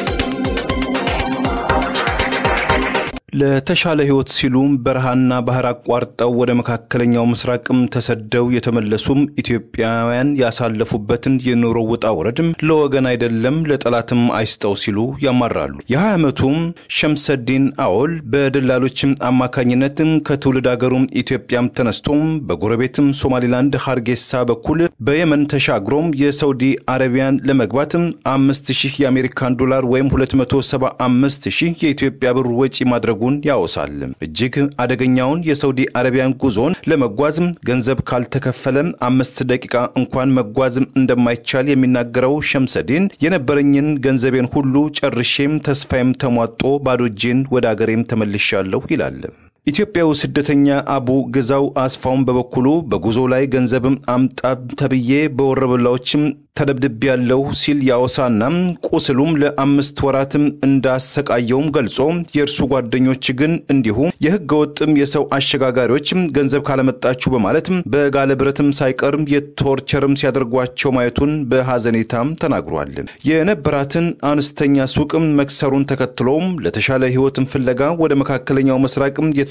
ለተሻለ ህይወት ሲሉ በረሃና ባህር አቋርጠው ወደ መካከለኛው ምስራቅም ተሰደው የተመለሱም ኢትዮጵያውያን ያሳለፉበትን የኑሮ ውጣ ውረድም ለወገን አይደለም ለጠላትም አይስጠው ሲሉ ያማራሉ። የ20 ዓመቱም ሸምሰዲን አወል በደላሎችም አማካኝነትም ከትውልድ አገሩም ኢትዮጵያም ተነስቶም በጎረቤትም ሶማሊላንድ ሀርጌሳ በኩል በየመን ተሻግሮም የሳውዲ አረቢያን ለመግባትም አምስት ሺህ የአሜሪካን ዶላር ወይም 275 ሺህ የኢትዮጵያ ብር ወጪ ማድረጉ ማድረጉን ያወሳል። እጅግ አደገኛውን የሳውዲ አረቢያን ጉዞን ለመጓዝም ገንዘብ ካልተከፈለም አምስት ደቂቃ እንኳን መጓዝም እንደማይቻል የሚናገረው ሸምሰዲን የነበረኝን ገንዘቤን ሁሉ ጨርሼም ተስፋዬም ተሟጦ ባዶ እጄን ወደ አገሬም ተመልሻለሁ ይላል። ኢትዮጵያው ስደተኛ አቡ ግዛው አስፋውን በበኩሉ በጉዞ ላይ ገንዘብም አምጣ ተብዬ በወረበላዎችም ተደብድብ ያለው ሲል ያወሳና ቁስሉም ለአምስት ወራትም እንዳሰቃየውም ገልጾ የእርሱ ጓደኞች ግን እንዲሁ የህገ ወጥም የሰው አሸጋጋሪዎች ገንዘብ ካለመጣችሁ በማለት በጋለ ብረትም ሳይቀርም የቶርቸርም ሲያደርጓቸው ማየቱን በሐዘኔታም ተናግሯል። የነበራትን አነስተኛ ሱቅም መክሰሩን ተከትሎም ለተሻለ ህይወትም ፍለጋ ወደ መካከለኛው ምስራቅም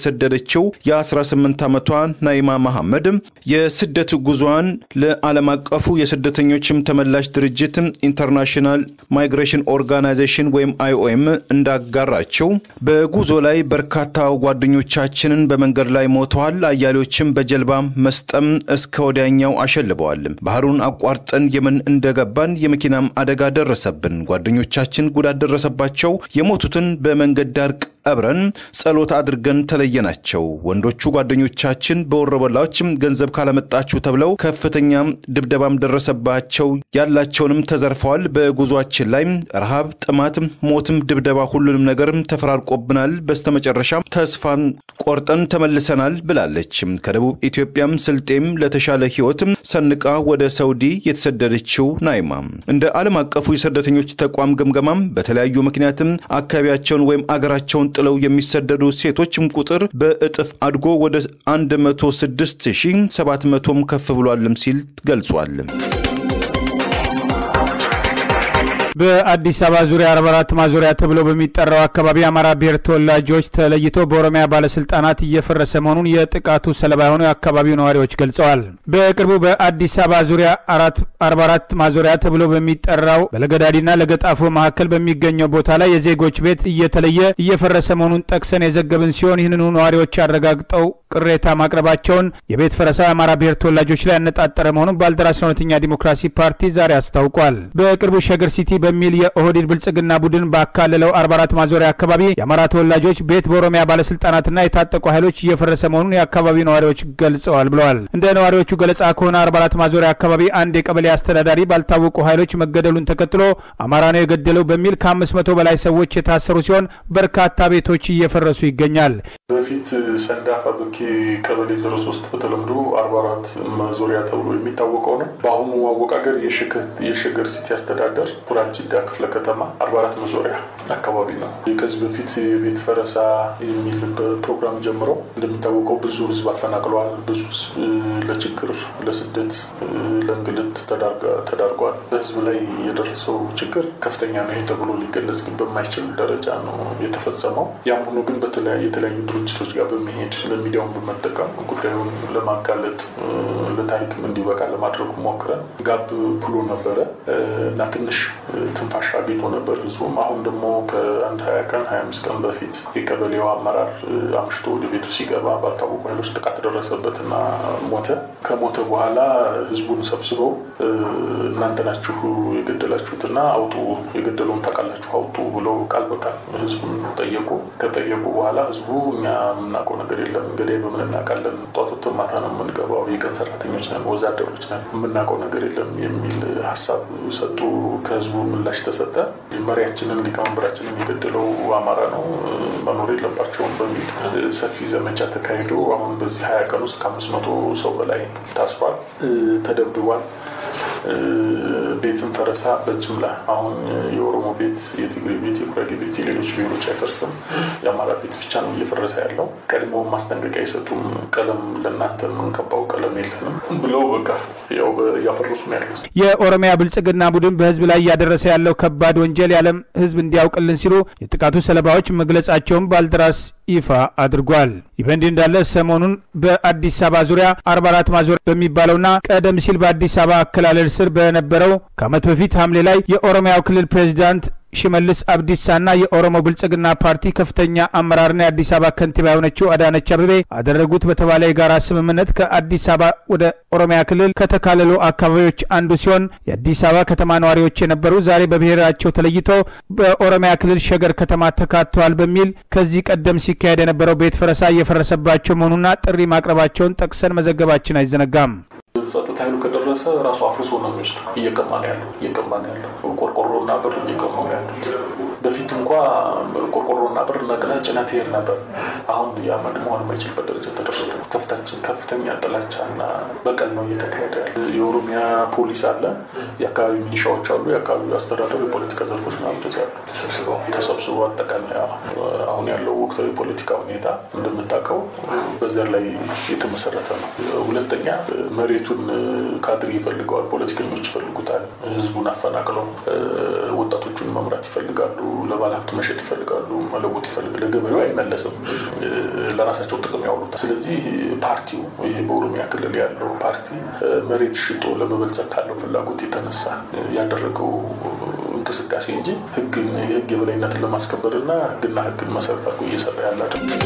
የተሰደደችው የ18 ዓመቷ ናይማ መሐመድ የስደት ጉዞዋን ለዓለም አቀፉ የስደተኞችም ተመላሽ ድርጅት ኢንተርናሽናል ማይግሬሽን ኦርጋናይዜሽን ወይም አይኦኤም እንዳጋራቸው በጉዞ ላይ በርካታ ጓደኞቻችንን በመንገድ ላይ ሞተዋል። አያሌዎችም በጀልባ መስጠም እስከ ወዲያኛው አሸልበዋል። ባህሩን አቋርጠን የመን እንደገባን የመኪናም አደጋ ደረሰብን። ጓደኞቻችን ጉዳት ደረሰባቸው። የሞቱትን በመንገድ ዳር ቀብረን ጸሎት አድርገን ተለየናቸው። ወንዶቹ ጓደኞቻችን በወረበላዎች ገንዘብ ካላመጣችሁ ተብለው ከፍተኛ ድብደባም ደረሰባቸው። ያላቸውንም ተዘርፈዋል። በጉዟችን ላይ ረሃብ፣ ጥማት፣ ሞትም፣ ድብደባ፣ ሁሉንም ነገር ተፈራርቆብናል። በስተመጨረሻ ተስፋን ቆርጠን ተመልሰናል ብላለች። ከደቡብ ኢትዮጵያም ስልጤም ለተሻለ ሕይወት ሰንቃ ወደ ሳውዲ የተሰደደችው ናይማ እንደ ዓለም አቀፉ የስደተኞች ተቋም ግምገማም በተለያዩ ምክንያትም አካባቢያቸውን ወይም አገራቸውን ጥለው የሚሰደዱ ሴቶችም ቁጥር በእጥፍ አድጎ ወደ 106700ም ከፍ ብሏልም ሲል ገልጿል። በአዲስ አበባ ዙሪያ 44 ማዞሪያ ተብሎ በሚጠራው አካባቢ የአማራ ብሔር ተወላጆች ተለይቶ በኦሮሚያ ባለስልጣናት እየፈረሰ መሆኑን የጥቃቱ ሰለባ የሆኑ የአካባቢው ነዋሪዎች ገልጸዋል። በቅርቡ በአዲስ አበባ ዙሪያ 44 ማዞሪያ ተብሎ በሚጠራው በለገዳዲና ለገጣፎ መካከል በሚገኘው ቦታ ላይ የዜጎች ቤት እየተለየ እየፈረሰ መሆኑን ጠቅሰን የዘገብን ሲሆን ይህንኑ ነዋሪዎች አረጋግጠው ቅሬታ ማቅረባቸውን የቤት ፈረሳው የአማራ ብሔር ተወላጆች ላይ ያነጣጠረ መሆኑን ባልደራስ እውነተኛ ዲሞክራሲ ፓርቲ ዛሬ አስታውቋል። በቅርቡ ሸገር ሲቲ በሚል የኦህዴድ ብልጽግና ቡድን ባካለለው 44 ማዞሪያ አካባቢ የአማራ ተወላጆች ቤት በኦሮሚያ ባለስልጣናትና የታጠቁ ኃይሎች እየፈረሰ መሆኑን የአካባቢው ነዋሪዎች ገልጸዋል ብለዋል። እንደ ነዋሪዎቹ ገለጻ ከሆነ 44 ማዞሪያ አካባቢ አንድ የቀበሌ አስተዳዳሪ ባልታወቁ ኃይሎች መገደሉን ተከትሎ አማራ ነው የገደለው በሚል ከ500 በላይ ሰዎች የታሰሩ ሲሆን በርካታ ቤቶች እየፈረሱ ይገኛል። በፊት ሰንዳፋ ብርኬ ቀበሌ 03 በተለምዶ 44 ማዞሪያ ተብሎ የሚታወቀው ነው። በአሁኑ አወቃቀር የሸገር ሲቲ አስተዳደር ጅዳ ክፍለ ከተማ 44 መዞሪያ አካባቢ ነው። ከዚህ በፊት የቤት ፈረሳ የሚል ፕሮግራም ጀምሮ እንደሚታወቀው ብዙ ህዝብ አፈናቅለዋል። ብዙ ህዝብ ለችግር፣ ለስደት፣ ለእንግልት ተዳርጓል። በህዝብ ላይ የደረሰው ችግር ከፍተኛ ነው። ይህ ተብሎ ሊገለጽ ግን በማይችል ደረጃ ነው የተፈጸመው። ያም ሆኖ ግን በተለያዩ የተለያዩ ድርጅቶች ጋር በመሄድ ለሚዲያውን በመጠቀም ጉዳዩን ለማጋለጥ ለታሪክም እንዲበቃ ለማድረግ ሞክረን ጋብ ብሎ ነበረ እና ትንሽ ትንፋሽ አግኝቶ ነበር ህዝቡም። አሁን ደግሞ ከአንድ ሀያ ቀን ሀያ አምስት ቀን በፊት የቀበሌው አመራር አምሽቶ ወደ ቤቱ ሲገባ ባልታወቁ ኃይሎች ጥቃት ደረሰበትና ሞተ። ከሞተ በኋላ ህዝቡን ሰብስበው እናንተ ናችሁ የገደላችሁትና አውጡ፣ የገደለውን ታውቃላችሁ አውጡ ብለው ቃል በቃል ህዝቡን ጠየቁ። ከጠየቁ በኋላ ህዝቡ እኛ የምናውቀው ነገር የለም እንግዲህ በምን እናውቃለን? ጧት ወጥተን ማታ ነው የምንገባው፣ የቀን ሰራተኞች ነን፣ ወዛደሮች ነን፣ የምናውቀው ነገር የለም የሚል ሀሳብ ሰጡ። ከህዝቡ ምላሽ ተሰጠ። መሪያችንን ሊቀመንበራችንን የገደለው አማራ ነው መኖር የለባቸውም በሚል ሰፊ ዘመቻ ተካሂዶ አሁን በዚህ ሀያ ቀን ውስጥ ከአምስት መቶ ሰው በላይ ታስሯል፣ ተደብድቧል። ቤትን ፈረሳ በጅምላ አሁን የኦሮሞ ቤት፣ የትግሬ ቤት፣ የጉራጌ ቤት፣ የሌሎች ብሔሮች አይፈርስም። የአማራ ቤት ብቻ ነው እየፈረሰ ያለው። ቀድሞ ማስጠንቀቂያ አይሰጡም። ቀለም ለእናንተ የምንቀባው ቀለም የለንም ብለው በቃ ያው እያፈረሱ ነው ያሉት። የኦሮሚያ ብልጽግና ቡድን በህዝብ ላይ እያደረሰ ያለው ከባድ ወንጀል የዓለም ህዝብ እንዲያውቅልን ሲሉ የጥቃቱ ሰለባዎች መግለጻቸውን ባልደራስ ይፋ አድርጓል። ይህ በእንዲህ እንዳለ ሰሞኑን በአዲስ አበባ ዙሪያ 44 ማዞሪያ በሚባለውና ቀደም ሲል በአዲስ አበባ አከላለል ስር በነበረው ከዓመት በፊት ሐምሌ ላይ የኦሮሚያው ክልል ፕሬዚዳንት ሽመልስ አብዲሳና የኦሮሞ ብልጽግና ፓርቲ ከፍተኛ አመራርና የአዲስ አበባ ከንቲባ የሆነችው አዳነች አበቤ አደረጉት በተባለ የጋራ ስምምነት ከአዲስ አበባ ወደ ኦሮሚያ ክልል ከተካለሉ አካባቢዎች አንዱ ሲሆን የአዲስ አበባ ከተማ ነዋሪዎች የነበሩ ዛሬ በብሔራቸው ተለይቶ በኦሮሚያ ክልል ሸገር ከተማ ተካተዋል በሚል ከዚህ ቀደም ሲካሄድ የነበረው ቤት ፈረሳ እየፈረሰባቸው መሆኑና ጥሪ ማቅረባቸውን ጠቅሰን መዘገባችን አይዘነጋም። ጸጥታ ኃይሉ ከደረሰ ራሱ አፍርሶ ነው የሚወስድ። እየቀማ ነው ያለው እየቀማ ነው ያለው ቆርቆሮና ብር እየቀሙ ነው ያሉት። በፊት እንኳ ቆርቆሮና ብር ነቅለህ ጭነህ ትሄድ ነበር። አሁን ያ መሆን የማይችልበት ደረጃ ተደርሷል። ከፍታችን ከፍተኛ ጥላቻና በቀል ነው እየተካሄደ ያለ። የኦሮሚያ ፖሊስ አለ፣ የአካባቢ ሚሊሻዎች አሉ፣ የአካባቢ አስተዳደሩ የፖለቲካ ዘርፎች ናቸው ያሉ ተሰብስበው አጠቃላይ አሁን ያለው ወቅታዊ የፖለቲካ ሁኔታ እንደምታውቀው በዘር ላይ የተመሰረተ ነው። ሁለተኛ መሬቱን ካድሬ ይፈልገዋል፣ ፖለቲከኞች ይፈልጉታል። ህዝቡን አፈናቅለው ወጣቶቹን መምራት ይፈልጋሉ። ለባለሀብት መሸጥ ይፈልጋሉ፣ መለወጥ ይፈልጋሉ። ለገበሬው አይመለስም፣ ለራሳቸው ጥቅም ያውሉታል። ስለዚህ ፓርቲው ይሄ በኦሮሚያ ክልል ያለው ፓርቲ መሬት ሽጦ ለመበልጸግ ካለው ፍላጎት የተነሳ ያደረገው እንቅስቃሴ እንጂ ህግን የህግ የበላይነትን ለማስከበርና ህግና ህግን መሰረት አድርጎ እየሰራ ያለ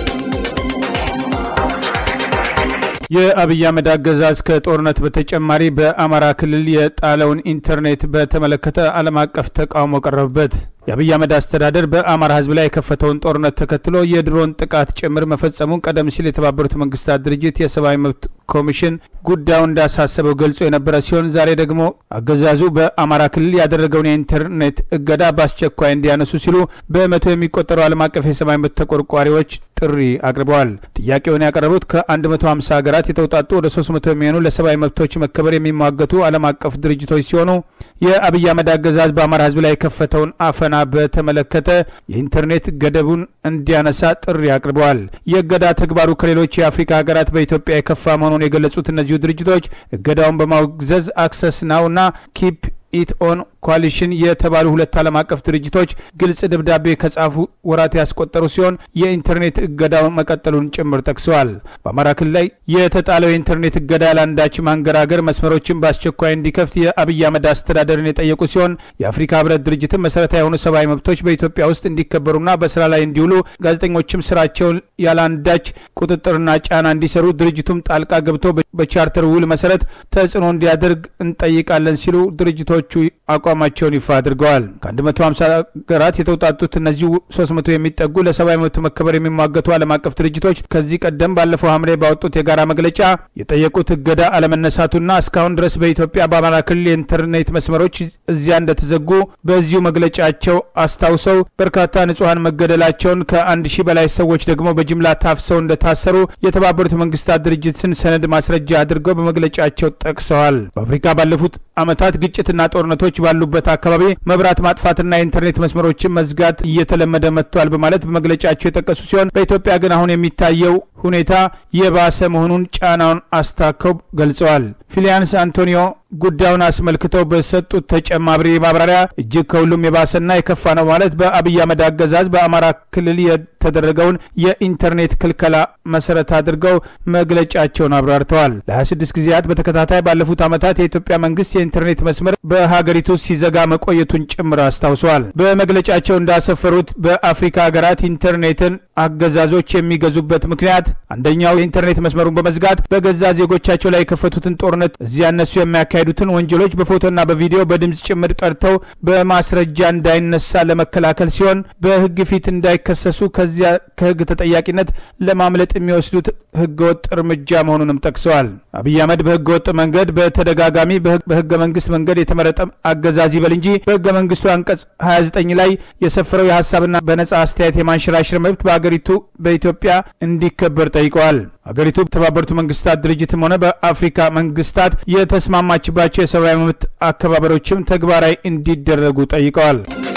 የአብይ አህመድ አገዛዝ ከጦርነት በተጨማሪ በአማራ ክልል የጣለውን ኢንተርኔት በተመለከተ ዓለም አቀፍ ተቃውሞ ቀረበበት። የአብይ አህመድ አስተዳደር በአማራ ህዝብ ላይ የከፈተውን ጦርነት ተከትሎ የድሮን ጥቃት ጭምር መፈጸሙን ቀደም ሲል የተባበሩት መንግስታት ድርጅት የሰብአዊ መብት ኮሚሽን ጉዳዩን እንዳሳሰበው ገልጾ የነበረ ሲሆን ዛሬ ደግሞ አገዛዙ በአማራ ክልል ያደረገውን የኢንተርኔት እገዳ በአስቸኳይ እንዲያነሱ ሲሉ በመቶ የሚቆጠሩ ዓለም አቀፍ የሰብአዊ መብት ተቆርቋሪዎች ጥሪ አቅርበዋል። ጥያቄውን ያቀረቡት ከ150 ሀገራት የተውጣጡ ወደ 300 የሚሆኑ ለሰብአዊ መብቶች መከበር የሚሟገቱ ዓለም አቀፍ ድርጅቶች ሲሆኑ የአብይ አህመድ አገዛዝ በአማራ ህዝብ ላይ የከፈተውን አፈና በተመለከተ የኢንተርኔት ገደቡን እንዲያነሳ ጥሪ አቅርበዋል። የእገዳ ተግባሩ ከሌሎች የአፍሪካ ሀገራት በኢትዮጵያ የከፋ መሆኑን የገለጹት እነዚሁ ድርጅቶች እገዳውን በማውገዝ አክሰስ ናው እና ኪፕ ኢት ኦን ኮalition የተባሉ ሁለት ዓለም አቀፍ ድርጅቶች ግልጽ ደብዳቤ ከጻፉ ወራት ያስቆጠሩ ሲሆን የኢንተርኔት እገዳውን መቀጠሉን ጭምር ጠቅሰዋል። በአማራ ክልል ላይ የተጣለው የኢንተርኔት እገዳ ለአንዳች ማንገራገር መስመሮችን በአስቸኳይ እንዲከፍት የአብይ አህመድ አስተዳደርን የጠየቁ ሲሆን የአፍሪካ ህብረት ድርጅትም መሰረታዊ የሆኑ ሰብአዊ መብቶች በኢትዮጵያ ውስጥ እንዲከበሩና በስራ ላይ እንዲውሉ ጋዜጠኞችም ስራቸውን ያለአንዳች ቁጥጥርና ጫና እንዲሰሩ ድርጅቱም ጣልቃ ገብቶ በቻርተር ውል መሰረት ተጽዕኖ እንዲያደርግ እንጠይቃለን ሲሉ ድርጅቶቹ አቋማቸውን ይፋ አድርገዋል። ከ150 ሀገራት የተውጣጡት እነዚህ 300 የሚጠጉ ለሰብአዊ መብት መከበር የሚሟገቱ ዓለም አቀፍ ድርጅቶች ከዚህ ቀደም ባለፈው ሐምሌ ባወጡት የጋራ መግለጫ የጠየቁት እገዳ አለመነሳቱና እስካሁን ድረስ በኢትዮጵያ በአማራ ክልል የኢንተርኔት መስመሮች እዚያ እንደተዘጉ በዚሁ መግለጫቸው አስታውሰው በርካታ ንጹሐን መገደላቸውን ከአንድ ሺህ በላይ ሰዎች ደግሞ በጅምላ ታፍሰው እንደታሰሩ የተባበሩት መንግስታት ድርጅትን ሰነድ ማስረጃ አድርገው በመግለጫቸው ጠቅሰዋል። በአፍሪካ ባለፉት ዓመታት ግጭትና ጦርነቶች ባሉበት አካባቢ መብራት ማጥፋትና የኢንተርኔት መስመሮችን መዝጋት እየተለመደ መጥቷል በማለት በመግለጫቸው የጠቀሱ ሲሆን በኢትዮጵያ ግን አሁን የሚታየው ሁኔታ የባሰ መሆኑን ጫናውን አስታከው ገልጸዋል። ፊሊያንስ አንቶኒዮ ጉዳዩን አስመልክተው በሰጡት ተጨማሪ ማብራሪያ እጅግ ከሁሉም የባሰና የከፋ ነው ማለት በአብይ አህመድ አገዛዝ በአማራ ክልል የተደረገውን የኢንተርኔት ክልከላ መሰረት አድርገው መግለጫቸውን አብራርተዋል። ለ26 ጊዜያት በተከታታይ ባለፉት ዓመታት የኢትዮጵያ መንግስት የኢንተርኔት መስመር በሀገሪቱ ሲዘጋ መቆየቱን ጭምር አስታውሰዋል። በመግለጫቸው እንዳሰፈሩት በአፍሪካ ሀገራት ኢንተርኔትን አገዛዞች የሚገዙበት ምክንያት አንደኛው የኢንተርኔት መስመሩን በመዝጋት በገዛ ዜጎቻቸው ላይ የከፈቱትን ጦርነት እዚያ እነሱ የሚያካሂዱትን ወንጀሎች በፎቶና በቪዲዮ በድምፅ ጭምር ቀርተው በማስረጃ እንዳይነሳ ለመከላከል ሲሆን በህግ ፊት እንዳይከሰሱ ከዚያ ከህግ ተጠያቂነት ለማምለጥ የሚወስዱት ህገወጥ እርምጃ መሆኑንም ጠቅሰዋል። አብይ አህመድ በህገ ወጥ መንገድ በተደጋጋሚ በህገ መንግስት መንገድ የተመረጠ አገዛዝ ይበል እንጂ በህገ መንግስቱ አንቀጽ 29 ላይ የሰፈረው የሀሳብና በነጻ አስተያየት የማንሸራሸር መብት በአገሪቱ በኢትዮጵያ እንዲከበር ጠይቀዋል። አገሪቱ በተባበሩት መንግስታት ድርጅትም ሆነ በአፍሪካ መንግስታት የተስማማችባቸው የሰብአዊ መብት አከባበሮችም ተግባራዊ እንዲደረጉ ጠይቀዋል።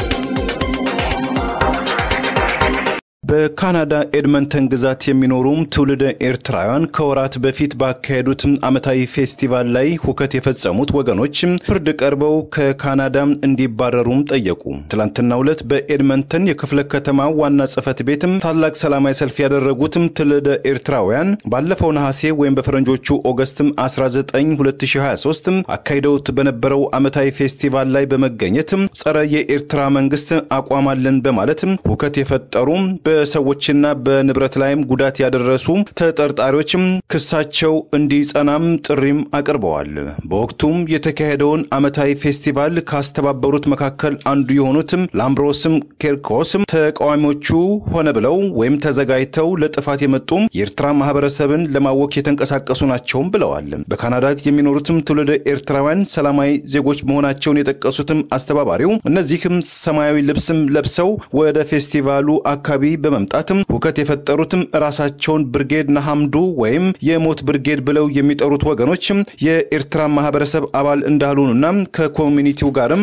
በካናዳ ኤድመንተን ግዛት የሚኖሩም ትውልደ ኤርትራውያን ከወራት በፊት ባካሄዱት ዓመታዊ ፌስቲቫል ላይ ሁከት የፈጸሙት ወገኖች ፍርድ ቀርበው ከካናዳ እንዲባረሩም ጠየቁ። ትላንትናው ዕለት በኤድመንተን የክፍለ ከተማ ዋና ጽህፈት ቤትም ታላቅ ሰላማዊ ሰልፍ ያደረጉትም ትውልደ ኤርትራውያን ባለፈው ነሐሴ ወይም በፈረንጆቹ ኦገስትም 19 2023 አካሂደውት በነበረው ዓመታዊ ፌስቲቫል ላይ በመገኘት ጸረ የኤርትራ መንግስት አቋም አለን በማለት ሁከት የፈጠሩ በሰዎችና በንብረት ላይም ጉዳት ያደረሱ ተጠርጣሪዎችም ክሳቸው እንዲጸናም ጥሪም አቅርበዋል። በወቅቱም የተካሄደውን ዓመታዊ ፌስቲቫል ካስተባበሩት መካከል አንዱ የሆኑትም ላምብሮስም ኬርኮስም ተቃዋሚዎቹ ሆነ ብለው ወይም ተዘጋጅተው ለጥፋት የመጡ የኤርትራ ማህበረሰብን ለማወክ የተንቀሳቀሱ ናቸውም ብለዋል። በካናዳ የሚኖሩትም ትውልደ ኤርትራውያን ሰላማዊ ዜጎች መሆናቸውን የጠቀሱትም አስተባባሪው እነዚህም ሰማያዊ ልብስም ለብሰው ወደ ፌስቲቫሉ አካባቢ በመምጣትም ሁከት የፈጠሩትም ራሳቸውን ብርጌድ ናሐምዱ ወይም የሞት ብርጌድ ብለው የሚጠሩት ወገኖችም የኤርትራ ማህበረሰብ አባል እንዳልሆኑና ከኮሚኒቲው ጋርም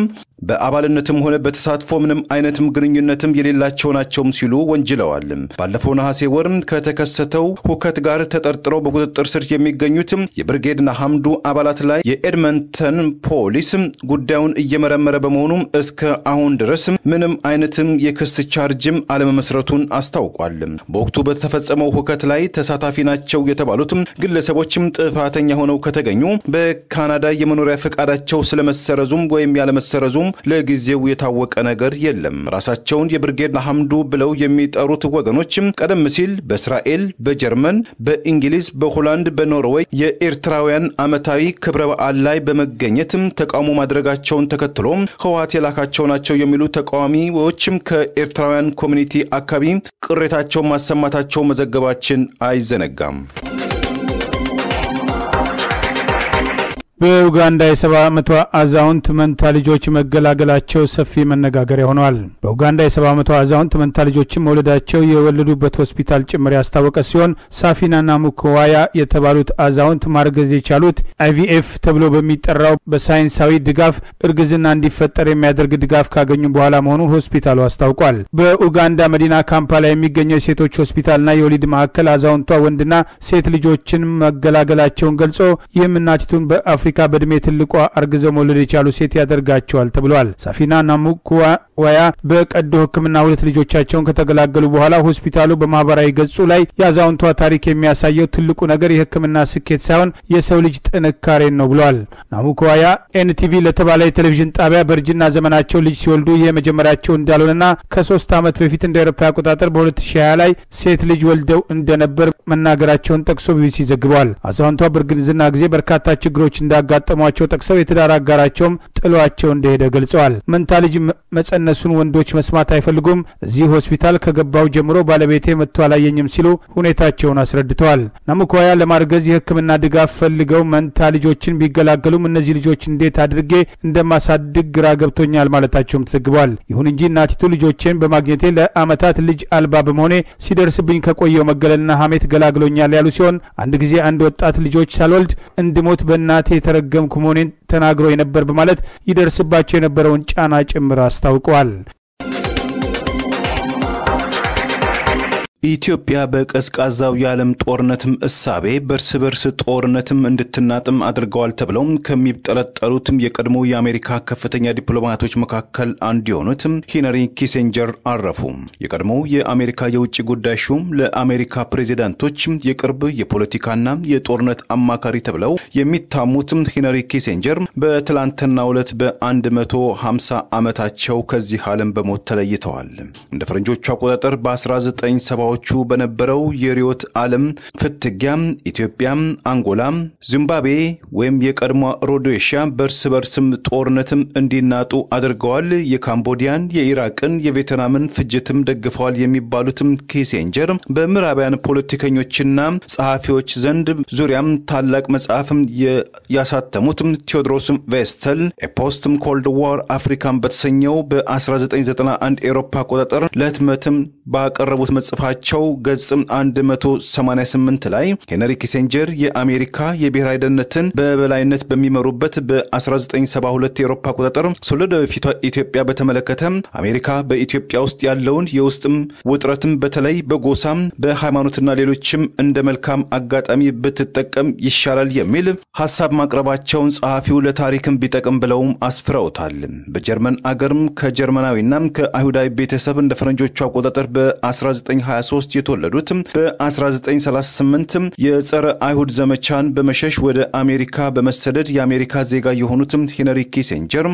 በአባልነትም ሆነ በተሳትፎ ምንም አይነትም ግንኙነትም የሌላቸው ናቸውም ሲሉ ወንጅለዋል። ባለፈው ነሐሴ ወር ከተከሰተው ሁከት ጋር ተጠርጥረው በቁጥጥር ስር የሚገኙት የብርጌድ ናሐምዱ አባላት ላይ የኤድመንተን ፖሊስ ጉዳዩን እየመረመረ በመሆኑ እስከ አሁን ድረስ ምንም አይነትም የክስ ቻርጅም አለመመስረቱን አስታውቋል። በወቅቱ በተፈጸመው ሁከት ላይ ተሳታፊ ናቸው የተባሉትም ግለሰቦችም ጥፋተኛ ሆነው ከተገኙ በካናዳ የመኖሪያ ፈቃዳቸው ስለመሰረዙም ወይም ያለመሰረዙም ለጊዜው የታወቀ ነገር የለም። ራሳቸውን የብርጌድ ናሐምዱ ብለው የሚጠሩት ወገኖችም ቀደም ሲል በእስራኤል፣ በጀርመን፣ በእንግሊዝ፣ በሆላንድ፣ በኖርዌይ የኤርትራውያን ዓመታዊ ክብረ በዓል ላይ በመገኘትም ተቃውሞ ማድረጋቸውን ተከትሎ ህወሓት የላካቸው ናቸው የሚሉ ተቃዋሚዎችም ከኤርትራውያን ኮሚኒቲ አካባቢ ቅሬታቸውን ማሰማታቸው መዘገባችን አይዘነጋም። በኡጋንዳ የሰባ ዓመቷ አዛውንት መንታ ልጆች መገላገላቸው ሰፊ መነጋገሪያ ሆነዋል። በኡጋንዳ የሰባ ዓመቷ አዛውንት መንታ ልጆችን መውለዳቸው የወለዱበት ሆስፒታል ጭምር ያስታወቀ ሲሆን ሳፊናና ሙክዋያ የተባሉት አዛውንት ማርገዝ የቻሉት አይቪኤፍ ተብሎ በሚጠራው በሳይንሳዊ ድጋፍ እርግዝና እንዲፈጠር የሚያደርግ ድጋፍ ካገኙ በኋላ መሆኑን ሆስፒታሉ አስታውቋል። በኡጋንዳ መዲና ካምፓላ የሚገኘው የሴቶች ሆስፒታልና የወሊድ ማዕከል አዛውንቷ ወንድና ሴት ልጆችን መገላገላቸውን ገልጾ ይህም እናቲቱን በአፍሪካ በእድሜ ትልቋ አርግዘው መውለድ የቻሉ ሴት ያደርጋቸዋል ተብሏል። ሳፊና ናሙኩዋያ በቀዶ ሕክምና ሁለት ልጆቻቸውን ከተገላገሉ በኋላ ሆስፒታሉ በማህበራዊ ገጹ ላይ የአዛውንቷ ታሪክ የሚያሳየው ትልቁ ነገር የሕክምና ስኬት ሳይሆን የሰው ልጅ ጥንካሬን ነው ብሏል። ናሙኩዋያ ኤንቲቪ ለተባለ የቴሌቪዥን ጣቢያ በእርጅና ዘመናቸው ልጅ ሲወልዱ ይህ የመጀመሪያቸው እንዳልሆነና ከሶስት ዓመት በፊት እንደ አውሮፓ አቆጣጠር በ2020 ላይ ሴት ልጅ ወልደው እንደነበር መናገራቸውን ጠቅሶ ቢቢሲ ዘግበዋል። አዛውንቷ በእርግዝና ጊዜ በርካታ ችግሮች እንዳጋጠሟቸው ጠቅሰው የትዳር አጋራቸውም ጥሏቸው እንደሄደ ገልጸዋል። መንታ ልጅ መጸነሱን ወንዶች መስማት አይፈልጉም። እዚህ ሆስፒታል ከገባው ጀምሮ ባለቤቴ መጥቶ አላየኝም ሲሉ ሁኔታቸውን አስረድተዋል። ናሙኳያ ለማርገዝ የሕክምና ድጋፍ ፈልገው መንታ ልጆችን ቢገላገሉም እነዚህ ልጆች እንዴት አድርጌ እንደማሳድግ ግራ ገብቶኛል ማለታቸውም ተዘግቧል። ይሁን እንጂ እናቲቱ ልጆቼን በማግኘቴ ለዓመታት ልጅ አልባ በመሆኔ ሲደርስብኝ ከቆየው መገለልና ሐሜት ገላግሎኛል ያሉ ሲሆን አንድ ጊዜ አንድ ወጣት ልጆች ሳልወልድ እንድሞት በእናቴ የተረገምኩ መሆኔን ተናግሮ የነበር በማለት ይደርስባቸው የነበረውን ጫና ጭምር አስታውቀዋል። ኢትዮጵያ በቀዝቃዛው የዓለም ጦርነትም እሳቤ በእርስ በርስ ጦርነትም እንድትናጥም አድርገዋል ተብለው ከሚጠረጠሩትም የቀድሞ የአሜሪካ ከፍተኛ ዲፕሎማቶች መካከል አንዱ የሆኑት ሂነሪ ኪሴንጀር አረፉ። የቀድሞው የአሜሪካ የውጭ ጉዳይ ሹም ለአሜሪካ ፕሬዚዳንቶች የቅርብ የፖለቲካና የጦርነት አማካሪ ተብለው የሚታሙትም ሂነሪ ኪሴንጀር በትላንትናው ዕለት በ150 ዓመታቸው ከዚህ ዓለም በሞት ተለይተዋል። እንደ ፈረንጆቹ አቆጣጠር በ1970 ዎቹ በነበረው የሪዮት ዓለም ፍትጊያ ኢትዮጵያ፣ አንጎላ፣ ዚምባብዌ ወይም የቀድሞ ሮዴሽያ በእርስ በርስም ጦርነትም እንዲናጡ አድርገዋል። የካምቦዲያን፣ የኢራቅን፣ የቬትናምን ፍጅትም ደግፈዋል የሚባሉትም ኪሴንጀር በምዕራባውያን ፖለቲከኞችና ጸሐፊዎች ዘንድ ዙሪያም ታላቅ መጽሐፍም ያሳተሙትም ቴዎድሮስ ቬስተል ኤፖስትም ኮልድ ዋር አፍሪካን በተሰኘው በ1991 ኤሮፓ አቆጣጠር ለህትመትም ባቀረቡት መጽፋቸው ቸው ገጽ 188 ላይ ሄነሪ ኪሴንጀር የአሜሪካ የብሔራዊ ደህንነትን በበላይነት በሚመሩበት በ1972 የአውሮፓ አቆጣጠር ስለ ወደፊቷ ኢትዮጵያ በተመለከተ አሜሪካ በኢትዮጵያ ውስጥ ያለውን የውስጥም ውጥረትም በተለይ በጎሳም በሃይማኖትና ሌሎችም እንደ መልካም አጋጣሚ ብትጠቀም ይሻላል የሚል ሀሳብ ማቅረባቸውን ጸሐፊው ለታሪክም ቢጠቅም ብለውም አስፍረውታል። በጀርመን አገርም ከጀርመናዊና ከአይሁዳዊ ቤተሰብ እንደ ፈረንጆቹ አቆጣጠር በ1923 የተወለዱት በ1938 የጸረ አይሁድ ዘመቻን በመሸሽ ወደ አሜሪካ በመሰደድ የአሜሪካ ዜጋ የሆኑት ሄነሪ ኪሴንጀር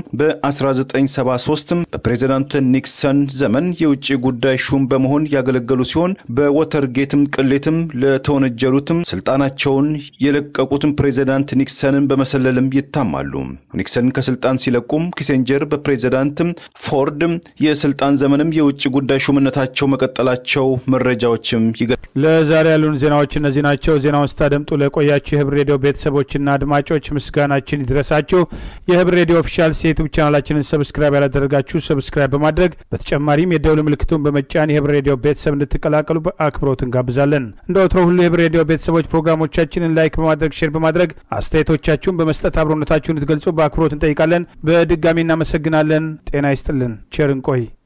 በ1973 በፕሬዚዳንት ኒክሰን ዘመን የውጭ ጉዳይ ሹም በመሆን ያገለገሉ ሲሆን በወተርጌትም ቅሌትም ለተወነጀሉትም ስልጣናቸውን የለቀቁትም ፕሬዚዳንት ኒክሰንን በመሰለልም ይታማሉ። ኒክሰን ከስልጣን ሲለቁም ኪሴንጀር በፕሬዚዳንት ፎርድ የስልጣን ዘመንም የውጭ ጉዳይ ሹምነታቸው መቀጠላቸው መረጃ መረጃዎችም ይገ ለዛሬ ያሉን ዜናዎች እነዚህ ናቸው። ዜናውን ስታደምጡ ለቆያችሁ የህብር ሬዲዮ ቤተሰቦችና አድማጮች ምስጋናችን ይድረሳችሁ። የህብር ሬዲዮ ኦፊሻል ዩቱብ ቻናላችንን ሰብስክራይብ ያላደረጋችሁ ሰብስክራይብ በማድረግ በተጨማሪም የደውል ምልክቱን በመጫን የህብር ሬዲዮ ቤተሰብ እንድትቀላቀሉ በአክብሮት እንጋብዛለን። እንደ ወትሮ ሁሉ የህብር ሬዲዮ ቤተሰቦች ፕሮግራሞቻችንን ላይክ በማድረግ ሼር በማድረግ አስተያየቶቻችሁን በመስጠት አብሮነታችሁን እንድትገልጹ በአክብሮት እንጠይቃለን። በድጋሚ እናመሰግናለን። ጤና ይስጥልን። ቸር እንቆይ።